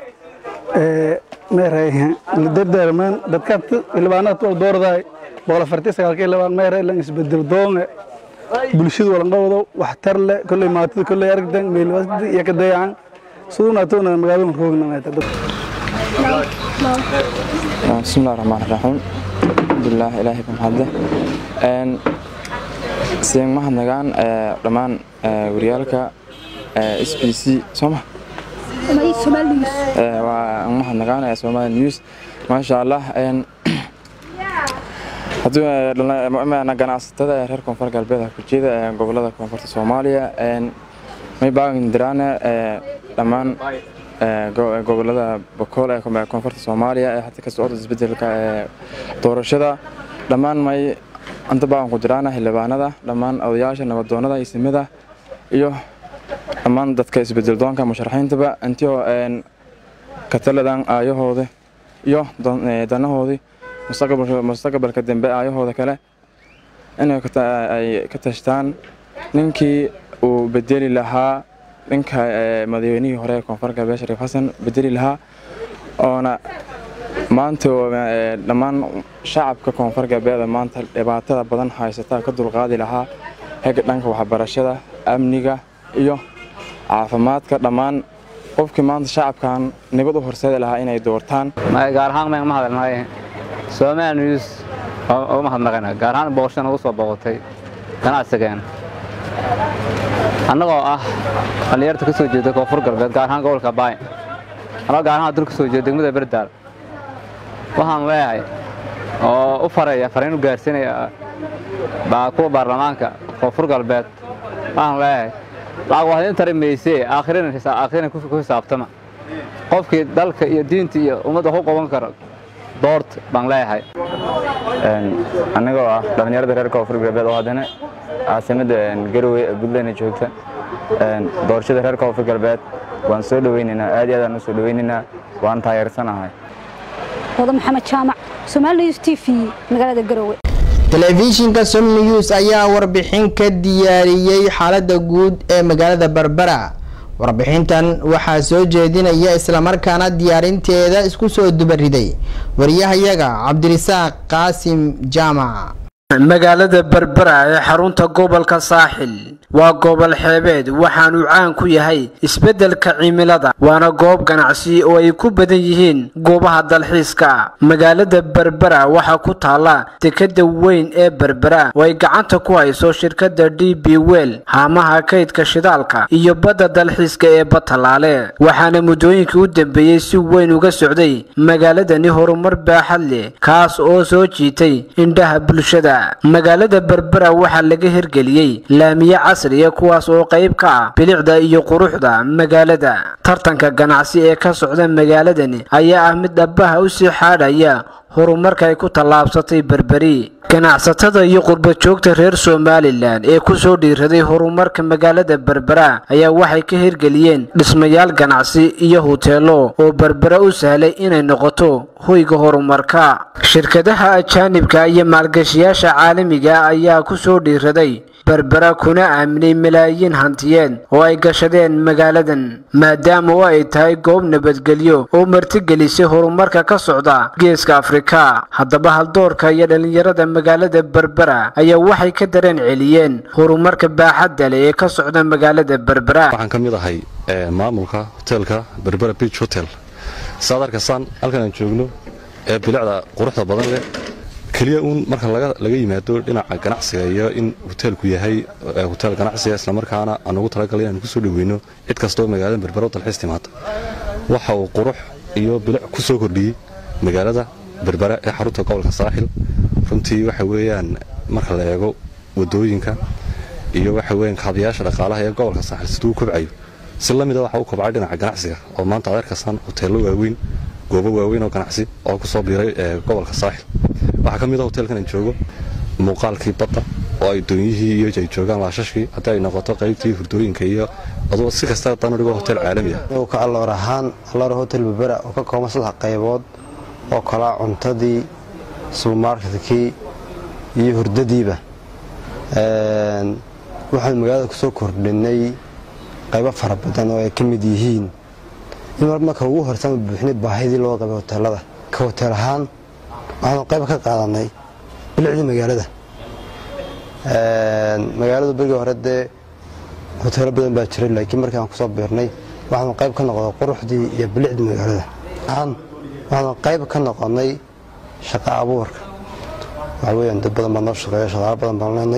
meeray dardaarmaan dadka xildhibaanada wal doordaay boqol afartii sagaalka xildhibaan meeray lan isbedel doonge bulshadu walanqabado waxtar leh kolley maatida kolley aragtan meelwasdi iyo ka dayacan sudunaatona magaalada roogna meeta بسم الله الرحمن الرحيم الحمد لله إلهي بمحده أن سين ما هنغان دمان وريالكا اس بي سي سوما وما هنغان سوما نيوز ما شاء الله ان hadduu na ganacsatada reer koonfur galbeed ku jeeda gobolada koonfurta soomaaliya may baagan diraane dhammaan gobolada bokool ee koonfurta soomaaliya ee hata ka socda isbedelka doorashada dhammaan may anta baagan ku diraana xildhibaanada dhammaan odayaasha nabadoonada isimada iyo dhammaan dadka isbedel doonka musharaxiintaba intio ka taladan aayahooda iyo danahoodii mustaqbalka dambe aayahooda kale inay ka tashtaan ninkii uu bedeli lahaa ninka madaxweynihii hore ee koonfur galbeed shariif xasan bedeli lahaa oona maanta dhammaan shacabka koonfur galbeed maanta dhibaatada badan haysata ka dulqaadi lahaa hega dhanka waxbarashada amniga iyo caafimaadka dhammaan qofkii maanta shacabkan nabad u horseedi lahaa inay doortaan gaar ahaan ma hadalnahay Soomaali News oo mahadnaqayna gaar ahaan booqashada ugu soo booqatay ganacsigeena annagoo ah dhalinyarta ka soo jeeda koonfur galbeed gaar ahaan gobolka baay anagoo gaar ahaan dul ka soo jeeda degmada berdaal waxaan leeyahay oo u faraya fariin u gaarsiinaya baa kuwa baarlamaanka koonfur galbeed waxaan leeyahay lacag waxdiin tari maysee aakhirina ku xisaabtama qofkii dalka iyo diinta iyo ummadda ku qaban kara doort baan leeyahay anigoo ah dhallinyarada reer koonfur galbeed oo haddana caasimada garowe ee puntland joogta doorashada reer koonfur galbeed waan soo dhaweynaynaa aad iyo aad aan u soo dhaweynaynaa waan taageersanahay wada maxamed jaamac Soomaali News TV magaalada Garowe telefishinka som news ayaa warbixin ka diyaariyey xaalada guud ee magaalada Barbara warbixintan waxaa soo jeedinaya islamarkaana diyaarinteeda isku soo dubariday wariyahayaga cabdirisaaq qaasim jaamac magaalada berbera ee xarunta gobolka saaxil waa gobol xeebeed waxaanu caan ku yahay isbeddelka cimilada waana goob ganacsi oo ay ku badan yihiin goobaha dalxiiska magaalada berbera waxaa ku taalla dekadda weyn ee berbera oo ay gacanta ku hayso shirkadda d b wel haamaha kaydka shidaalka iyo badda dalxiiska ee batalaale waxaana muddooyinkii u dambeeyey si weyn uga socday magaaladani horumar baaxad leh kaas oo soo jiitay indhaha bulshada magaalada berbera waxaa laga hirgeliyey laamiye casriya kuwaas oo qayb ka ah bilicda iyo quruxda magaalada tartanka ganacsi ee ka socda magaaladani ayaa ah mid dhabaha u sii xaadhaya horumarka ay ku tallaabsatay berberi ganacsatada iyo qurbajoogta reer somalilan ee ku soo dhiiraday horumarka magaalada berbera ayaa waxay ka hirgeliyeen dhismayaal ganacsi iyo huteelo oo berbera u sahlay inay noqoto hoyga horumarka shirkadaha ajaanibka iyo maalgashiyaasha caalamiga ayaa ku soo dhiiraday berbera kuna aaminay malaayiin hantiyeed oo ay gashadeen magaaladan maadaama oo ay tahay goob nabadgelyo oo martigelisay horumarka ka socda geeska afrika haddaba haldoorka iyo dhallinyarada magaalada berbera ayaa waxay ka dareen celiyeen horumarka baaxadda leh ee ka socda magaalada berbera waxaan ka mid ahay maamulka hoteelka berbera beach hotel saad arkaysaan halkan aan joogno ee bilicda quruxda badan leh keliya uun marka laga yimaado dhinaca ganacsiga iyo in hoteelku yahay hoteel ganacsiga islamarkaana aan ugu talagalay inaan kusoo dhaweyno cid kastoo magaalada berbera u dalxiis timaada waxa uu qurux iyo bilic ku soo kordhiyey magaalada berbera ee xarunta gobolka saaxil runtii waxa weeyaan marka la eego wadooyinka iyo waxa weeyaan kaabayaasha dhaqaalaha ee gobolka saaxil siduu u kobcayo si la mida waxa u kobcay dhinaca ganacsiga oo maanta aad arkaysaan hoteello waaweyn goobo waaweyn oo ganacsi oo ku soo biiray gobolka saaxil waxaa ka mid a hoteelkan aan joogo muuqaalkii badda oo ay doonyihii iyo ay joogaan laashashkii haddii ay noqoto qaybtii hurdooyinka iyo aduu si kasta danu dhigo hotel caalami ah ka alloor ahaan alloor hotel berbera oo ka kooban saddex qaybood oo kalaa cuntadii subermarketkii iyo hurdadiiba waxaan magaalada kusoo kordhinay qaybo fara badan oo ay ka mid yihiin in mar marka ugu horsama buuxinay baahidii loo qabay hoteelada ka hoteel ahaan waxaanu qayb ka qaadanay bilicdii magaalada magaaladu berigii hore dee hoteelo badan baa jiray laakiin markii aan kusoo biirnay waxaanu qayb ka noqday quruxdii iyo bilicdii magaalada waxaanu qayb ka noqonnay shaqa abuurka waxaa weyaan dad badan baa noo shaqeeya shaqaalo badan baan leenay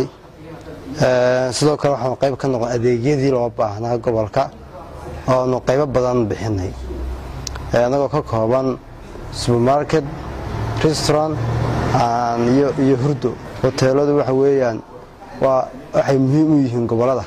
sidoo kale waxaanu qayb ka noqon adeegyadii loo baahnaa gobolka ooanu qaybo badan bixinay annagoo ka kooban supermarket restaurant iyo hurdo hoteeladu waxa weeyaan waxay muhiim u yihiin gobolada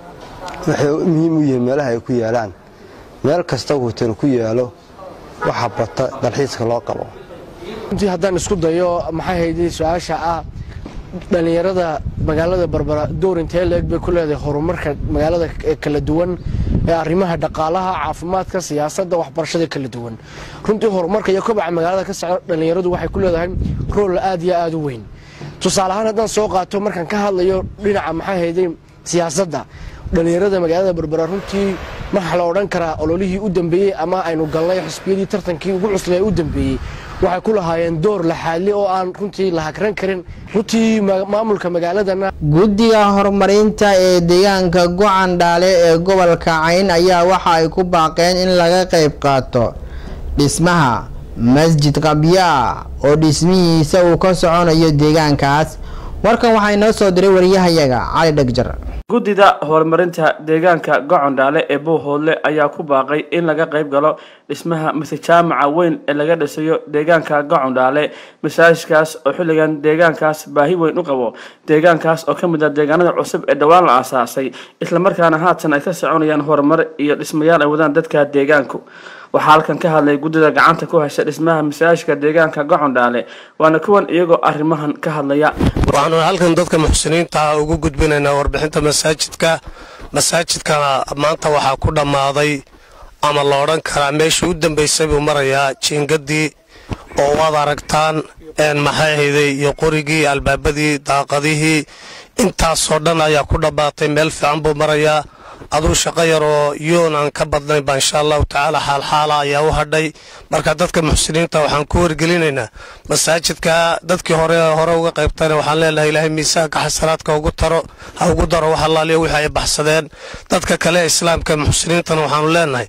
waxay muhiim u yihiin meelaha ay ku yaalaan meel kasta hotel ku yaalo waxa bata dalxiiska loo qabo runtii haddaan isku dayo maxay hayday su-aasha ah dhallinyarada magaalada barbara door intee leeg bay ku leedahay horumarka magaalada kala duwan ee arrimaha dhaqaalaha caafimaadka siyaasadda waxbarashada kala duwan runtii horumarka iyo kobaca magaalada ka socda dhallinyaradu waxay ku leedahay rool aad iyo aad u weyn tusaale ahaan haddaan soo qaato markaan ka hadlayo dhinaca maxay hayday siyaasadda dhallinyarada magaalada barbara runtii waxaa la odhan karaa ololihii u dambeeyey ama aynu galnay xisbiyadii tartankii ugu cuslee u dambeeyey waxay ku lahaayeen door laxaadli oo aan runtii la hagran karin runtii maamulka magaaladana guddiga horumarinta ee deegaanka gocan dhaale ee gobolka cayn ayaa waxa ay ku baaqeen in laga qayb qaato dhismaha masjid qabyaa oo dhismihiisa uu ka soconayo deegaankaas warkan waxaa inoo soo diray wariyahayaga cali dhegjar guddida horumarinta deegaanka gocondhaale ee buuhoodle ayaa ku baaqay in laga qayb galo dhismaha masejaamaca weyn ee laga dhisayo deegaanka gocondhaale masaajidkaas oo xilligan deegaankaas baahi weyn u qabo deegaankaas oo ka mid ah deegaanada cusub ee dhowaan la aasaasay islamarkaana haatan ay ka soconayaan horumar iyo dhismayaal ay wadaan dadka deegaanku waxaa halkan ka hadlay guddida gacanta ku haysa dhismaha masaajidka deegaanka gocondhaale waana kuwan iyagoo arrimahan ka hadlaya waxaanu halkan dadka muxsiniinta ugu gudbinaynaa warbixinta masaajidka masaajidkana maanta waxaa ku dhammaaday ama la odhan karaa meeshii u dambaysay buu marayaa jiingadii oo waad aragtaan maxay hayday iyo qorigii albaabadii daaqadihii intaasoo dhan ayaa ku dhammaatay meel fiican buu marayaa aduu shaqo yar oo yoon aan ka badnayn baa insha allahu tacaala xaalxaala ayaa u hadhay marka dadka muxsiniinta waxaan ku wargelinaynaa masaajidka dadkii hore hore uga qaybtayna waxaan leenahay ilaahay miisaanka xasanaadka ugu taro ha ugu daro wax allaaliya wixii ay baxsadeen dadka kale islaamka muxsiniintana waxaanu leenahay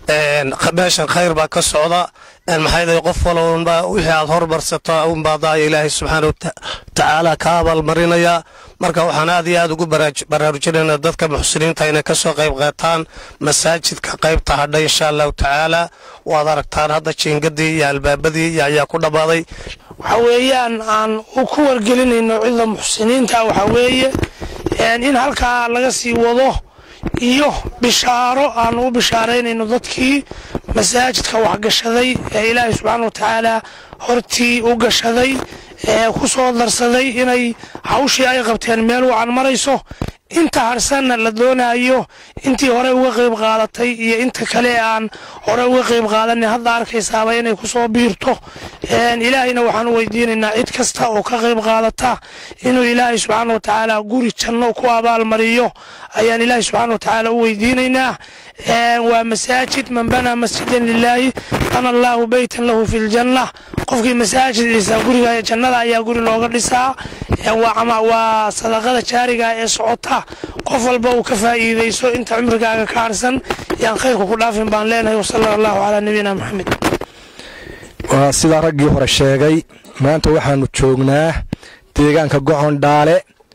meeshan khayr baa ka socda maxay qof walba wixii aad hormarsato unbaadaaya ilaahay subxaana watacaala ka abaalmarinayaa marka waxaan aad iyo aad ugu baraarujinaynaa dadka muxsiniinta inay kasoo qayb qaataan masaajidka qaybta hadhay insha allahu tacaala waad aragtaan hadda jiingadii iyo albaabadii iyo ayaa ku dhammaaday waxa weeyaan aan ku wargelinayno cida muxsiniinta waxa weeye in halkaa laga sii wado iyo bishaaro aan u bishaaraynayno dadkii masaajidka waxgashaday ee ilaahay subxaana wa tacaala hortii u gashaday ee ku soo darsaday inay hawshii ay qabteen meel wacan marayso inta harsanna la doonayo intii hore uga qayb qaadatay iyo inta kale aan hore uga qayb qaadanin hadda arkaysaaba inay kusoo biirto ilaahayna waxaan u weydiinaynaa cid kasta oo ka qayb qaadata inuu ilaahay subxaana wa tacaala guri janno ku abaalmariyo ayaan ilaahay subxaana wa tacaala u weydiinaynaa waa masaajid man banaa masjidan lilaahi bana allaahu beytan lahu fi ljanna qofkii masaajid dhisaa guriga jannada ayaa guri looga dhisaa waa sadaqada jaariga ee socota qof walba uu ka faa'iidayso inta cumrigaaga ka harsan yaan khayrku ku dhaafin baan leenahay wasala allahu calaa nabiyina maxamed waa sidaa raggii hore sheegay maanta waxaanu joognaa deegaanka gocon dhaale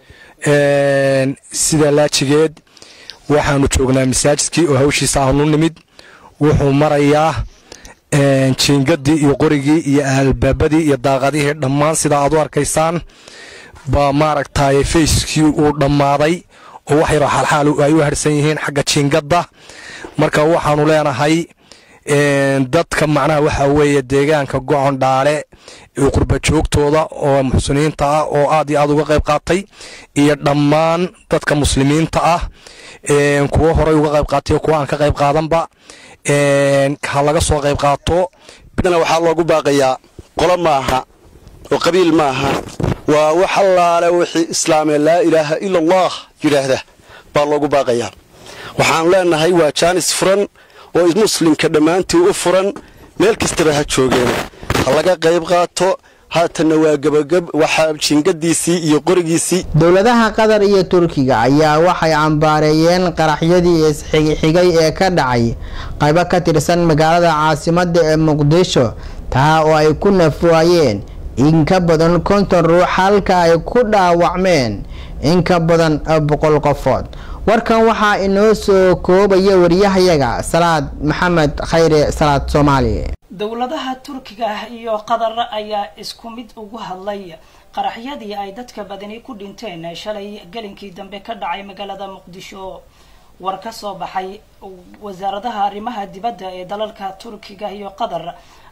sida laajigeed waxaanu joognaa masaajidkii oo hawshiisa aanu nimid wuxuu marayaa jiingadii iyo qorigii iyo albaabadii iyo daaqadihii dhammaan sidaa aad u arkaysaan baa maaragtay fayskii uu dhammaaday oo wax yaroo xaalxaal ay u harsan yihiin xagga jiingadda marka waxaanu leenahay dadka macnaha waxaa weeye deegaanka gocon dhaale qurba joogtooda oo muxsiniinta ah oo aad iyo aad uga qayb qaatay iyo dhammaan dadka muslimiinta ah kuwo horey uga qayb qaatay kuwa aan ka qayb qaadanba ha laga soo qayb qaato bidana waxaa loogu baaqayaa qolo maaha oo qabiil maaha waa wax allaale wixii islaamee laa ilaaha ila allah yidhaahda baa loogu baaqayaa waxaan leenahay waa jaanis furan oo muslimka dhammaantii u furan meel kastaba ha joogeen ha laga qayb qaato haatanna waa gebagab waxaa jiingadiisii iyo qorigiisii dowladaha qatar iyo turkiga ayaa waxay cambaareeyeen qaraxyadii isxigxigay ee ka dhacay qaybo ka tirsan magaalada caasimadda ee muqdisho taa oo ay ku nafwaayeen in ka badan konton ruux halka ay ku dhaawacmeen in ka badan boqol qofood warkan waxaa inoo soo koobaya wariyahayaga salaad maxamed khayre salaad soomaali dowladaha turkiga iyo qatar ayaa isku mid ugu hadlay qaraxyadii ay dadka badani ku dhinteen shalay gelinkii dambe ka dhacay magaalada muqdisho war ka soo baxay wasaaradaha arrimaha dibadda ee dalalka turkiga iyo qatar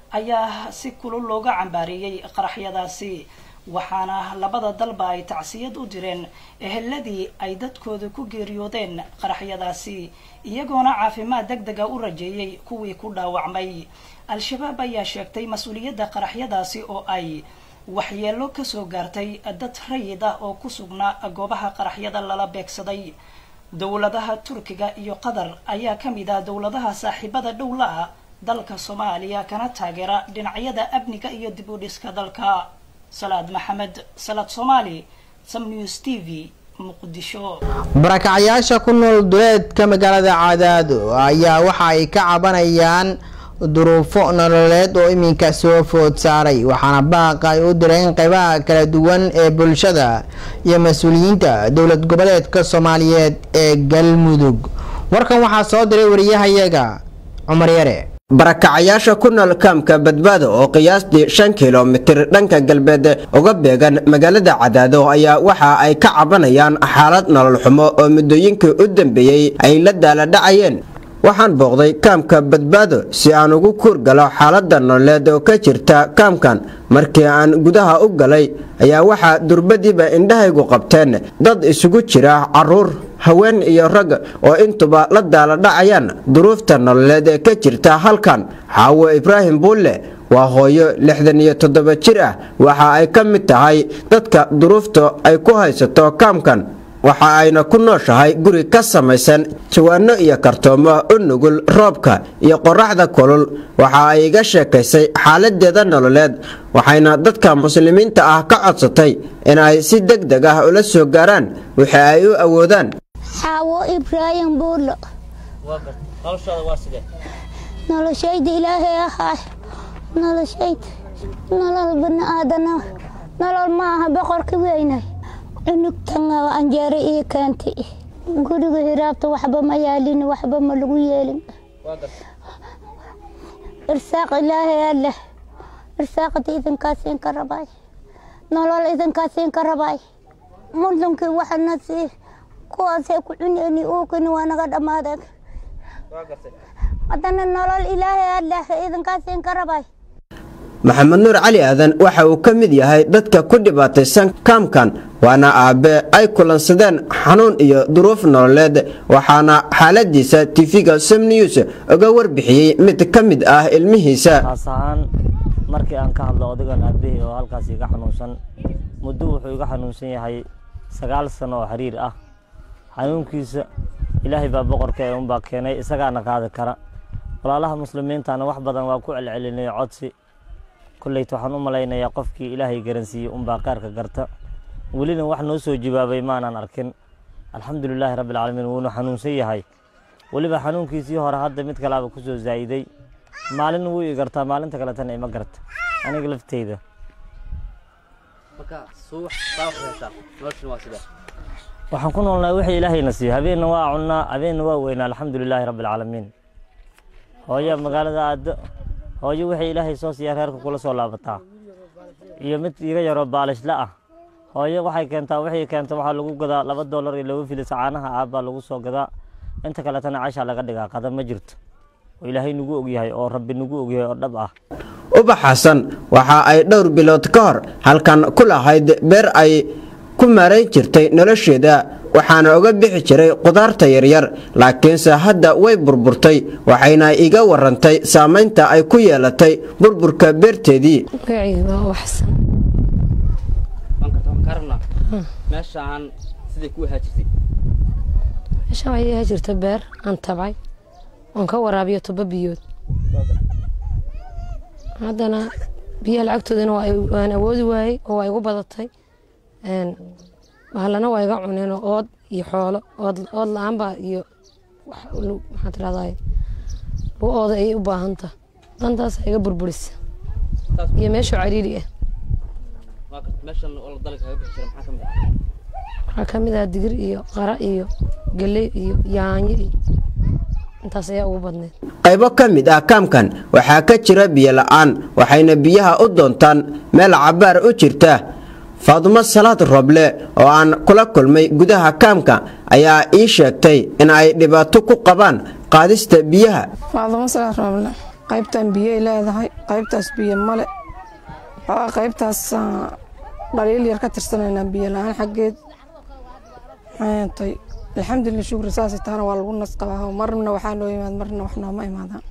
ayaa si kulul looga cambaareeyey qaraxyadaasi waxaana labada dalba ay tacsiyad u direen eheladii ay dadkooda ku geeriyoodeen qaraxyadaasi iyagoona caafimaad deg dega u rajeeyey kuwii ku dhaawacmay al-shabaab ayaa sheegtay mas-uuliyadda qaraxyadaasi oo ay waxyeelo kasoo gaartay dad rayid ah oo ku sugnaa goobaha qaraxyada lala beegsaday dowladaha turkiga iyo qatar ayaa ka mid ah dowladaha saaxiibada dhowla ah dalka soomaaliya kana taageera dhinacyada amniga iyo dib u dhiska dalka salaad maxamed salaad soomaali sam news t v muqdisho barakacyaasha ku nool duleedka magaalada cadaado ayaa waxa ay ka cabanayaan duruufo nololeed oo iminka soo food saaray waxaana baaq ay u direen qeybaha kala duwan ee bulshada iyo mas-uuliyiinta dowlad goboleedka soomaaliyeed ee galmudug warkan waxaa soo diray wariyahayaga cumar yare barakacayaasha ku nool kaamka badbaado oo qiyaastii shan kilomitir dhanka galbeed uga beegan magaalada cadaado ayaa waxa ay ka cabanayaan xaalad nolol xumo oo muddooyinkii u dambeeyey ay la daaladhacayeen waxaan booqday kaamka badbaado si aan ugu kuurgalo xaaladda nololeed oo ka jirta kaamkan markii aan gudaha u galay ayaa waxaa durbadiiba indhahaygu qabteen dad isugu jira caruur haween iyo rag oo intuba la daaladhacayaan duruufta nololeed ee ka jirta halkan xaawo ibraahim buulle waa hooyo lixdan iyo toddoba jir ah waxa ay ka mid tahay dadka duruufta ay ku haysato kaamkan waxa ayna ku nooshahay guri ka samaysan jawaano iyo kartoomo u nugul roobka iyo qoraxda kulul waxa ay iga sheekaysay xaaladeeda nololeed waxayna dadka muslimiinta ah ka codsatay in ay si deg deg ah ula soo gaaraan wixii ay u awoodaan xaawo ibraahim buulo noloshayda ilaahay ahaay noloshayda nolol bani aadana nolol ma aha boqorka weynay cunugtan anjeero ii keentay guriga hiraabta waxba ma yaalin waxba ma lagu yeelin irsaaq ilaahay alleh irsaaqada idinkaasiin ka rabay nolol idinkaasiin ka rabay muslimkii waxana sii kuwaasay ku cuneyni uukini waa naga dhammaadeen haddana nolol ilaahay alleh idinkaasiin ka rabay maxamed nuur cali aadan waxa uu ka mid yahay dadka ku dhibaataysan kaamkan waana aabe ay kulansadeen xanuun iyo duruuf nololeed waxaana xaaladiisa tv-ga som news uga warbixiyey mid ka mid ah ilmihiisa taas ahaan markii aan ka hadlo odagan aabahii oo halkaas iga xanuunsan muddo wuxuu iga xanuunsan yahay sagaal sano oo xiriir ah xanuunkiisa ilaahay baa boqorka ee unbaa keenay isagaana qaadi kara walaalaha muslimiintana wax badan waa ku celcelinay codsi kolleyta waxaan u malaynayaa qofkii ilaahay garansiiyey unbaa qaarka garta welina wax noo soo jawaabay maanan arkin alxamdulilaahi rabbilcaalamiin wuuna xanuunsan yahay weliba xanuunkiisii hore hadda mid kalaaba ku soo zaa'iday maalin wuu i gartaa maalinta kaletana ima garta aniga lafteyda waxaan ku noolnahay wixii ilaahayna siiyo habeenna waa cunnaa habeenna waa weynaa alxamdulilaahi rabbilcaalamiin hooyo magaalada aado hooyo wixii ilaahay soo siiya reerka kula soo laabataa iyo mid iga yaroo baalishla ah hooyo waxay keentaa wixii keenta waxaa lagu gadaa laba doolar iyo laba filis caanaha aabbaa lagu soo gadaa inta kaletana cashaa laga dhigaa qada ma jirto oo ilaahay nagu ogyahay oo rabbi nagu ogyahay oo dhab ah ubax xasan waxa ay dhowr bilood ka hor halkan ku lahayd beer ay ku maarayn jirtay nolosheeda waxaana uga bixi jiray qudaarta yaryar laakiinse hadda way burburtay waxayna iga warantay saamaynta ay ku yeelatay burburka beerteedii meeshaan siday ku ahaa jirtay meeshaan waxay iga jirta beer aan tabcay oon ka waraabiyo toba biyood haddana biyaha lacagtoodana waan awoodi waayey oo waa igu badatay bahalana waa iga cuneen oo ood iyo xoolo ood la-aanba iyo maxaa tirahdaa ooda ayay u baahanta dantaas iga burburisa iyo meesha cariiri ah waxaa ka mid ah digir iyo qara iyo geley iyo yaanyo iyo intaas ayaa ugu badneed qaybo ka mid ah kaamkan waxaa ka jira biyo la'aan waxayna biyaha u doontaan meel cabaar u jirta faadumo salaad roble oo aan kula kulmay gudaha kaamka ayaa ii sheegtay in ay dhibaato ku qabaan qaadista biyaha faadumo salaad roble qaybtan biyay leedahay qaybtaas biyo male waxaa qaybtaas dhaliil yar ka tirsanaynaa biyo la-aan xaggeed maxaytay alxamdulilah shukri saas taana waa lagu nas qabaa marna waxaa noo yimaad marna wax nooma imaadaan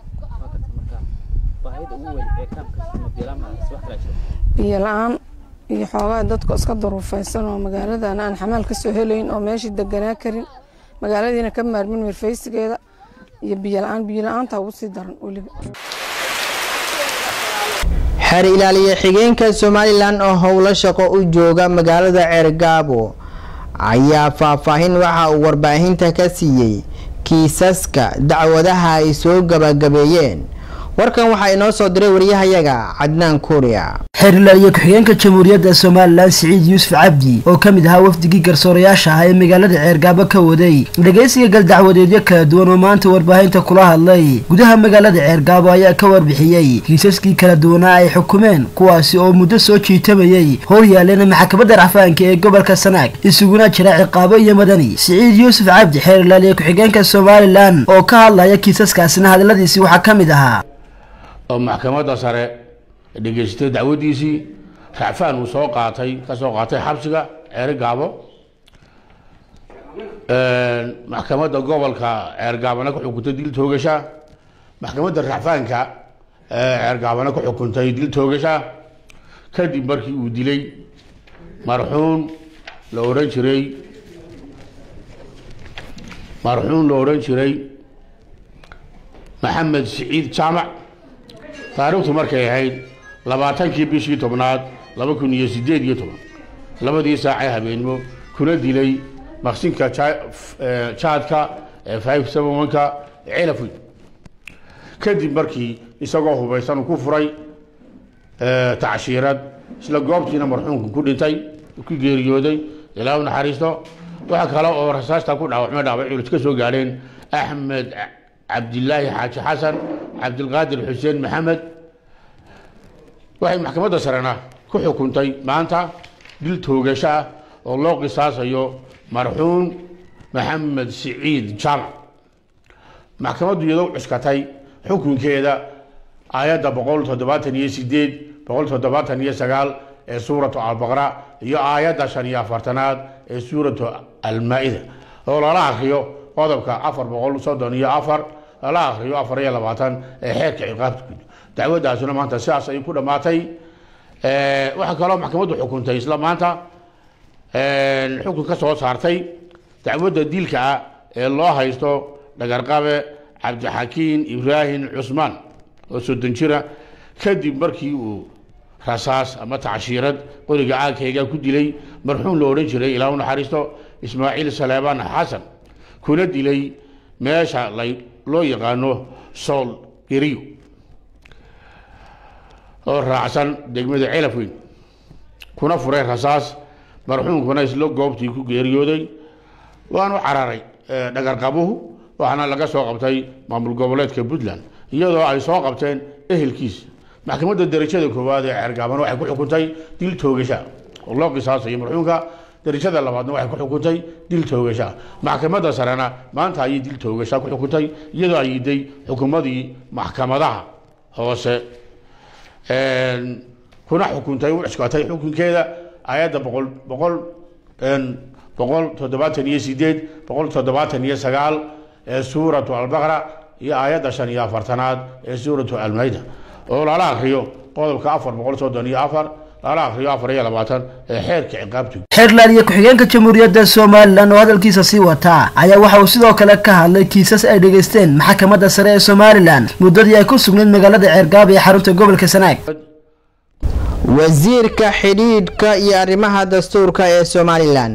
biyo la-aan iyo xoogaa dadku iska duruufaysan oo magaaladan aan xamaal ka soo helayn oo meeshii deganaa karin magaaladiina ka maarmin mirfaysigeeda iyo biyo la-aan biyo la-aanta ugu sii daran weliba xeer ilaaliye xigeenka somalilan oo howlo shaqo u jooga magaalada ceergaabo ayaa faahfaahin waxa uu warbaahinta ka siiyey kiisaska dacwadaha ay soo gabagabeeyeen warkan waxaa inoo soo diray wariyahayaga cadnaan kuuriya xeer ilaaliye ku-xigeenka jamhuuriyadda somalilan siciid yuusuf cabdi oo ka mid ahaa wafdigii garsoorayaasha ah ee magaalada ceergaabo ka waday dhegaysiga galdacwadeedyo kala duwan oo maanta warbaahinta kula hadlay gudaha magaalada ceergaabo ayaa ka warbixiyey kiisaskii kala duwanaa ay xukumeen kuwaasi oo muddo soo jiitamayey hor yaalleena maxkamadda racfaanka ee gobolka sanaag isuguna jira ciqaabo iyo madani siciid yuusuf cabdi xeer ilaaliye ku-xigeenka somalilan oo ka hadlaya kiisaskaasina hadalladiisii waxaa ka mid ahaa oo maxkamadda sare dhegaystay dacwadiisii racfaan uu soo qaatay ka soo qaatay xabsiga ceeri gaabo maxkamadda gobolka ceergaabana ku xukuntay dil toogasha maxkamadda racfaanka ceergaabana ku xukuntay dil toogasha kadib markii uu dilay marxuum la odhan jiray marxuum la odhan jiray maxamed siciid jaamac taariikhtu markay ahayd labaatankii bishii tobnaad laba kun iyo sideed iyo toban labadii saacee habeenimo kuna dilay maqsinka jaadka ee five seven one-ka celafweyn kadib markii isagoo hubaysan uu ku furay tacshiirad isla goobtiina marxuumku ku dhintay ku geeriyooday ilaa u naxariisto waxa kale oo rasaasta ku dhaawacmay dhaaway culus ka soo gaadheen axmed cabdilaahi xaaji xasan cabdilqaadir xuseen maxamed waxay maxkamadda sarena ku xukuntay maanta dil toogasho ah oo loo qisaasayo marxuum maxamed siciid jaamac maxkamaddu iyadoo cuskatay xukunkeeda aayadda boqol toddobaatan iyo sideed boqol toddobaatan iyo sagaal ee suuratu albaqra iyo aayadda shan iyo afartanaad ee suuratu almaa-ida oo lala akriyo qodobka afar boqol soddon iyo afar lala akriyo afar iyo labaatan ee xeerka ciqaabta guud dacwadaasuna maanta sidaas ay ku dhammaatay waxaa kaloo maxkamaddu xukuntay isla maanta xukun ka soo saartay dacwadda dilka ah ee loo haysto dhagarqabe cabdixakiin ibraahim cusmaan oo soddon jira kadib markii uu rasaas ama tacshiirad qoriga caagkayga ku dilay marxuum la odhan jiray ilaa u naxariisto ismaaciil saleebaan xasan kuna dilay meesha loo yaqaano sool geriyo oo raacsan degmada celafweyn kuna furay rasaas marxuumkuna isla goobtii ku geeriyooday waanu cararay dhagarqabuhu waxaana laga soo qabtay maamul goboleedka puntland iyadoo ay soo qabteen ehelkiis maxkamadda darajada koowaad ee ceergaaban waxay ku xukuntay dil toogasha oo loo qisaasayo marxuumka darajada labaadna waxay ku xukuntay dil toogasha maxkamadda sarena maanta ayay dil toogasha ku xukuntay iyadoo ay yiday xukumadii maxkamadaha hoose kuna xukuntay u cuskatay xukunkeeda ayadda boqol boqol boqol toddobaatan iyo sideed boqol toddobaatan iyo sagaal ee suuratu albaqra iyo aayadda shan iyo afartanaad ee suuratu almayda oo lala akriyo qodobka afar boqol soddon iyo afar ala akhriyo afar iyo labaatan ee xeerka ciqaabta xeerland iyo ku-xigeenka jamhuuriyadda somalilan oo hadalkiisa sii wataa ayaa waxa uu sidoo kale ka hadlay kiisas ay dhegaysteen maxkamadda sare ee somalilan muddadii ay ku sugnayd magaalada ceergaab ee xarunta gobolka sanaag wasiirka xidhiidhka iyo arrimaha dastuurka ee somalilan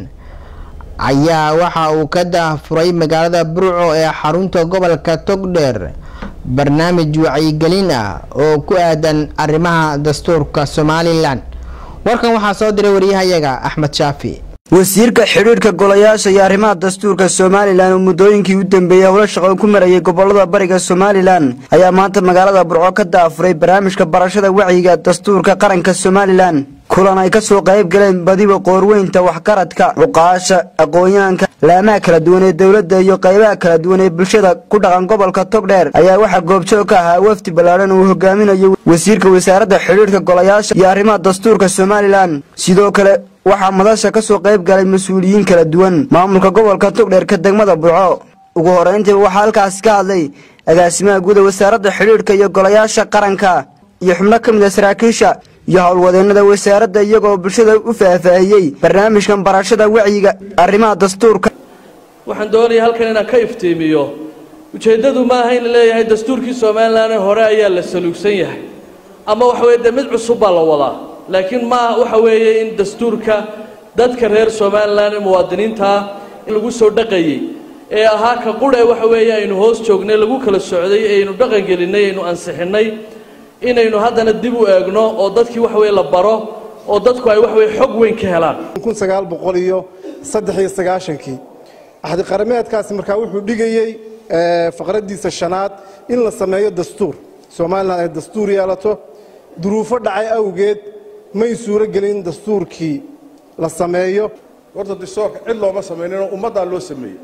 ayaa waxa uu ka daafuray magaalada burco ee xarunta gobolka togdheer barnaamij wacyigelin ah oo ku aadan arrimaha dastuurka somalilan warkan waxaa soo diray waryahayaga axmed shaafi wasiirka xidhiidhka golayaasha iyo arrimaha dastuurka somalilan oo muddooyinkii u dambeeyey howlo shaqo ku marayay gobolada bariga somalilan ayaa maanta magaalada burco ka daafuray barnaamijka barashada wacyiga dastuurka qaranka somalilan kulan ay kasoo qayb galeen badiba qoorweynta waxgaradka cuqaasha aqoon-yahanka laamaha kala duwan ee dowladda iyo qaybaha kala duwan ee bulshada ku dhaqan gobolka togdheer ayaa waxaa goobjoog ka ahaa wafdi ballaadhan uu hogaaminayo wasiirka wasaaradda xidhiidhka golayaasha iyo arrimaha dastuurka somalilan sidoo kale waxaa madasha ka soo qayb galay mas-uuliyiin kala duwan maamulka gobolka togdheer ka degmada burco ugu horeyntiiba waxaa halkaasi ka hadlay agaasimaha guud ee wasaaradda xidhiidhka iyo golayaasha qaranka iyo xubno ka mid a saraakiisha iyo howlwadeennada wasaaradda iyagoo bulshada u faahfaahiyey barnaamijkan barashada wacyiga arrimaha dastuurka waxaan doonayaa halkan inaan ka iftiimiyo ujeeddadu ma aha in la leeyahay dastuurkii somalilan hore ayaa la saluugsan yahay ama waxa weye dee mid cusub baa la wadaa laakiin ma waxa weeye in dastuurka dadka reer somalilan ee muwaadiniintaa in lagu soo dhaqayey ee ahaa ka qudhe waxa weeye aynu hoos joognay lagu kala socday ee aynu dhaqan gelinay aynu ansixinnay inaynu haddana dib u eegno oo dadkii waxa weye la baro oo dadku ay waxa weye xog weyn ka helaan kun sagaal boqol iyo saddex iyo sagaashankii axdi qarameedkaasi markaa wuxuu dhigayey faqraddiisa shanaad in la sameeyo dastuur somalilan ay dastuur yeelato duruufo dhacay awgeed may suuro gelin in dastuurkii la sameeyo horta dastuurka cid looma samayninoo ummaddaa loo sameeyey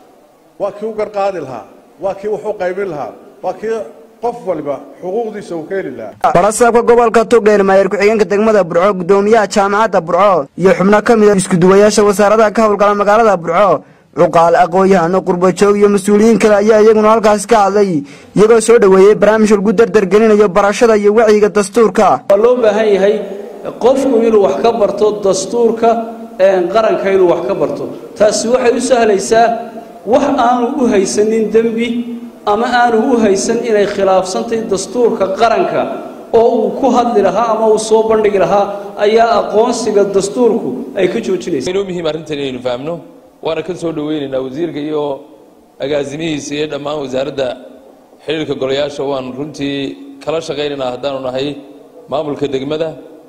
waa kii u garqaadi lahaa waa kii wax u qaybin lahaa waa kii qof waliba xuquuqdiisa uu ka heli lahaa barasaabka gobolka togdheer maayer ku-xigeenka degmada burco gudoomiyaha jaamacadda burco iyo xubno ka mid a iskuduwayaasha wasaaradaha ka howlgala magaalada burco cuqaal aqoon-yahano qurbajoog iyo mas-uuliyiin kale ayaa iyaguna halkaas ka hadlay iyagoo soo dhoweeyey barnaamij lagu dardargelinayo barashada iyo wacyiga dastuurka waa loo baahan yahay qofku inuu wax ka barto dastuurka qaranka inuu wax ka barto taasi waxay u sahlaysaa wax aanu u haysanin dembi ama aanu u haysan inay khilaafsantahay dastuurka qaranka oo uu ku hadli lahaa ama uu soo bandhigi lahaa ayaa aqoonsiga dastuurku ay ka joojinaysa inoo muhiim arrintan inaynu fahamno waana ka soo dhoweynaynaa wasiirka iyo agaasimihiisa iyo dhammaan wasaaradda xidhiirka golayaasha waan runtii kala shaqaynaynaa haddaanu nahay maamulka degmada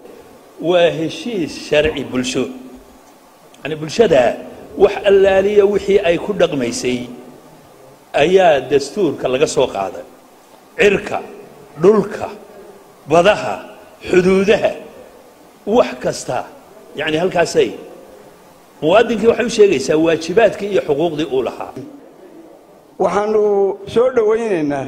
waa heshiis sharci bulsho yani bulshada wax allaaliya wixii ay ku dhaqmaysay ayaa dastuurka laga soo qaaday cirka dhulka badaha xuduudaha wax kasta yani halkaasay muwaadinkii waxay u sheegaysaa waajibaadkii iyo xuquuqdii uu lahaa waxaanu soo dhowaynaynaa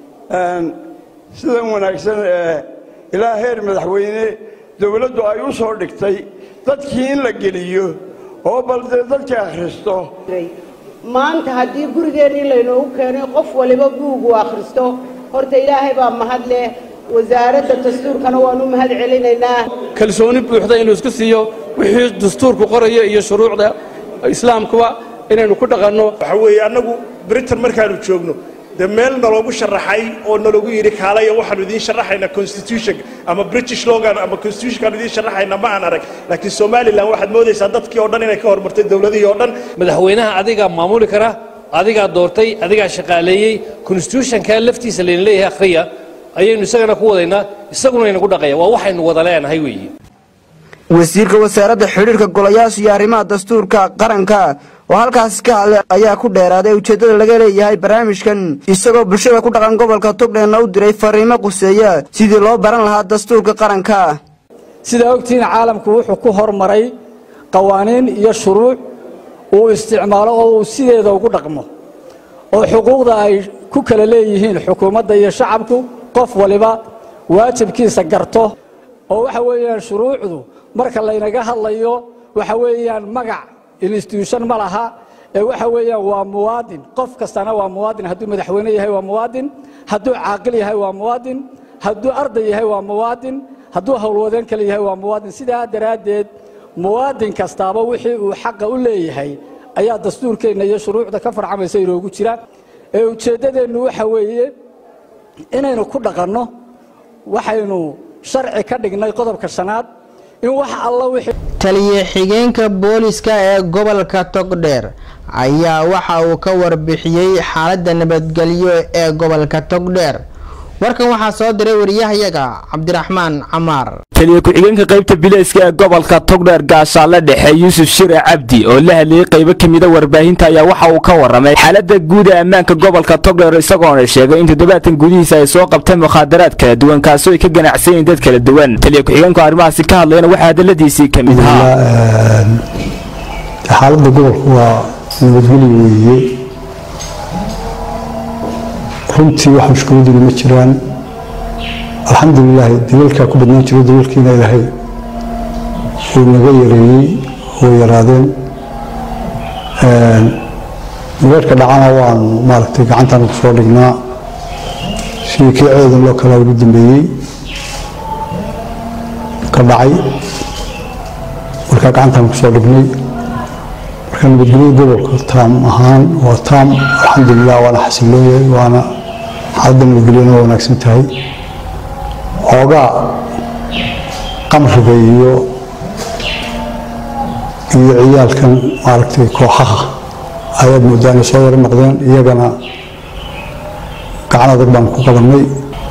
sidan wanaagsan ee ilaa heer madaxweyne dowladdu ay u soo dhigtay dadkii in la geliyo oo bal dee dadka akhristo maanta haddii gurigeennii laynoogu keenay qof waliba buugu akhristo horta ilaahay baa mahad leh wasaaradda dastuurkana waanu mahad celinaynaa kalsooni buuxda inuu isku siiyo wixii dastuurku qoraya iyo shuruucda islaamkuba inaynu ku dhaqanno waxa weeye annagu britain markaanu joogno dee meel naloogu sharaxay oo nalagu yidhi kaalaya waxaanu idiin sharaxaynaa constitution ama british logan ama constitutionkaanu idiin sharaxaynaa ma aan arag laakiin somalilan waxaad moodaysaa dadkii oo dhan inay ka hormartay dowladihii oo dhan madaxweynaha adigaa maamuli kara adigaa doortay adigaa shaqaaleeyey constitutionka laftiisa layna leeyahay akhriya ayaynu isagana ku wadaynaa isaguna inagu dhaqaya waa waxaynu wada leenahay weeye wasiirka wasaaradda xidhiirka golayaasha iyo arrimaha dastuurka qaranka oo halkaasi ka hadlay ayaa ku dheeraaday ujeeddada laga leeyahay barnaamijkan isagoo bulshada ku dhaqan gobolka togdheerna u diray fariimo quseeya sidii loo baran lahaa dastuurka qaranka sidaa ogtihiin caalamku wuxuu ku hormaray qawaaniin iyo shuruuc uu isticmaalo oo uu sideeda ugu dhaqmo oo xuquuqda ay ku kala leeyihiin xukuumadda iyo shacabku qof waliba waajibkiisa garto oo waxa weeyaan shuruucdu marka laynaga hadlayo waxa weeyaan magac institution ma laha ee waxa weeyaan waa muwaadin qof kastana waa muwaadin hadduu madaxweyne yahay waa muwaadin hadduu caaqil yahay waa muwaadin hadduu arday yahay waa muwaadin hadduu howlwadeen kale yahay waa muwaadin sidaa daraaddeed muwaadin kastaaba wixii uu xaqa u leeyahay ayaa dastuurkeenna iyo shuruucda ka farcamaysa inoogu jira ee ujeeddadeennu waxa weeye inaynu ku dhaqanno waxaynu sharci ka dhignay qodobka shanaad in wax alla wixii taliye xigeenka booliska ee gobolka togdheer ayaa waxa uu ka warbixiyey xaaladda nabadgelyo ee gobolka togdheer warkan waxaa soo diray wariyahayaga cabdiraxmaan camaar taliye ku-xigeenka qaybta bilayska ee gobolka togdheer gaashaale dhexe yuusuf shire cabdi oo la hadlayey qaybo ka mida warbaahinta ayaa waxa uu ka warramay xaaladda guud ee ammaanka gobolka togdheer isagoona sheegay in toddobaatan gudihiisa ay soo qabteen mukhaadaraad kala duwan kaasoo ay ka ganacsan yihiin dad kala duwan taliye ku-xigeenku arrimahaasi ka hadlayana waxaa hadalladiisii ka mid ahaa xaaladda gobolku waa nabadgelyo weeye runtii wax mushkiladuna ma jiraan alxamdulilaahi dabeelkaa ku badnaan jiro dabeelkiina ilaahay uu naga yareeyey oo yaraadeen dabeelka dhacana waanu maaragtay gacantaan ku soo dhignaa sidii kii ceedan loo kalaa ugu dambeeyey ka dhacay markaa gacantaan ku soo dhignay marka nabadgelyada gobolka taam ahaan waa taam alxamdulilah waana xasilooyahay waana xaaladda nabadgelyana waa wanaagsan tahay xoogaa qamriga iyo iyo ciyaalkan maaragtay kooxaha ayaad moodaa inay soo yaro noqdeen iyagana gacan adag baan ku qabannay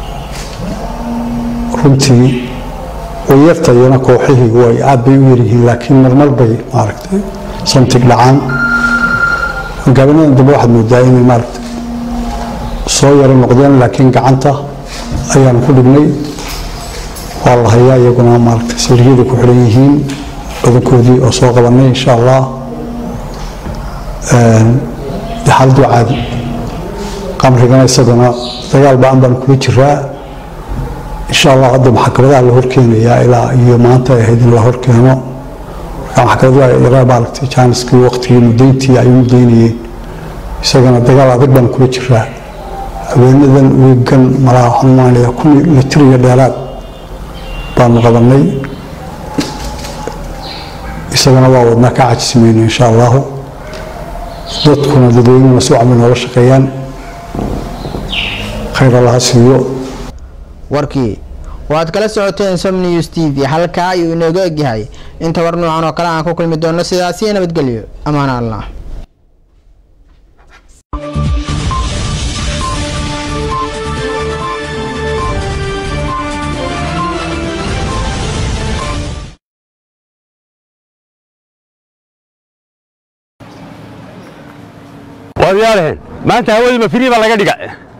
runtii way yarta iyana kooxihii way aad bay u yaryihiin laakiin marmar bay maaragtay samtig dhacaan gaabanadan dambe waxaad moodaa inay maaragtay soo yaro noqdeen laakiin gacanta ayaanu ku dhignay waa la hayaa iyaguna maaragtay saldhigyada ku xidhan yihiin badankoodii oo soo qabannay insha allah dee xaaladdu waa caadi qamrigana isagana dagaal ba'an baan kula jiraa insha allah hadda maxkamadaha la horkeenayaa ilaa iyo maanta ay ahayd in la horkeeno marka maxkamadaha yaraa maaragtay jaaniskii waqtigii mudayntii ay u mudaynayeen isagana dagaal adag baan kula jiraa haweenadan wiigan malaha waxaan maanaya kun litir iyo dheeraad baanu qabannay isagana waa wadnaa ka cajisimayna insha allahu dadkuna dadweynuna si wacbay noola shaqeeyaan khayr allaha siiyo warkii waad kala socoteen som news t v halkaa ayuu inooga egyahay inta war noocan oo kale aan ku kulmi doono sidaasiyo nabadgelyo ammaan allah waad yaalahen maanta hawadii ma firii baa laga dhiga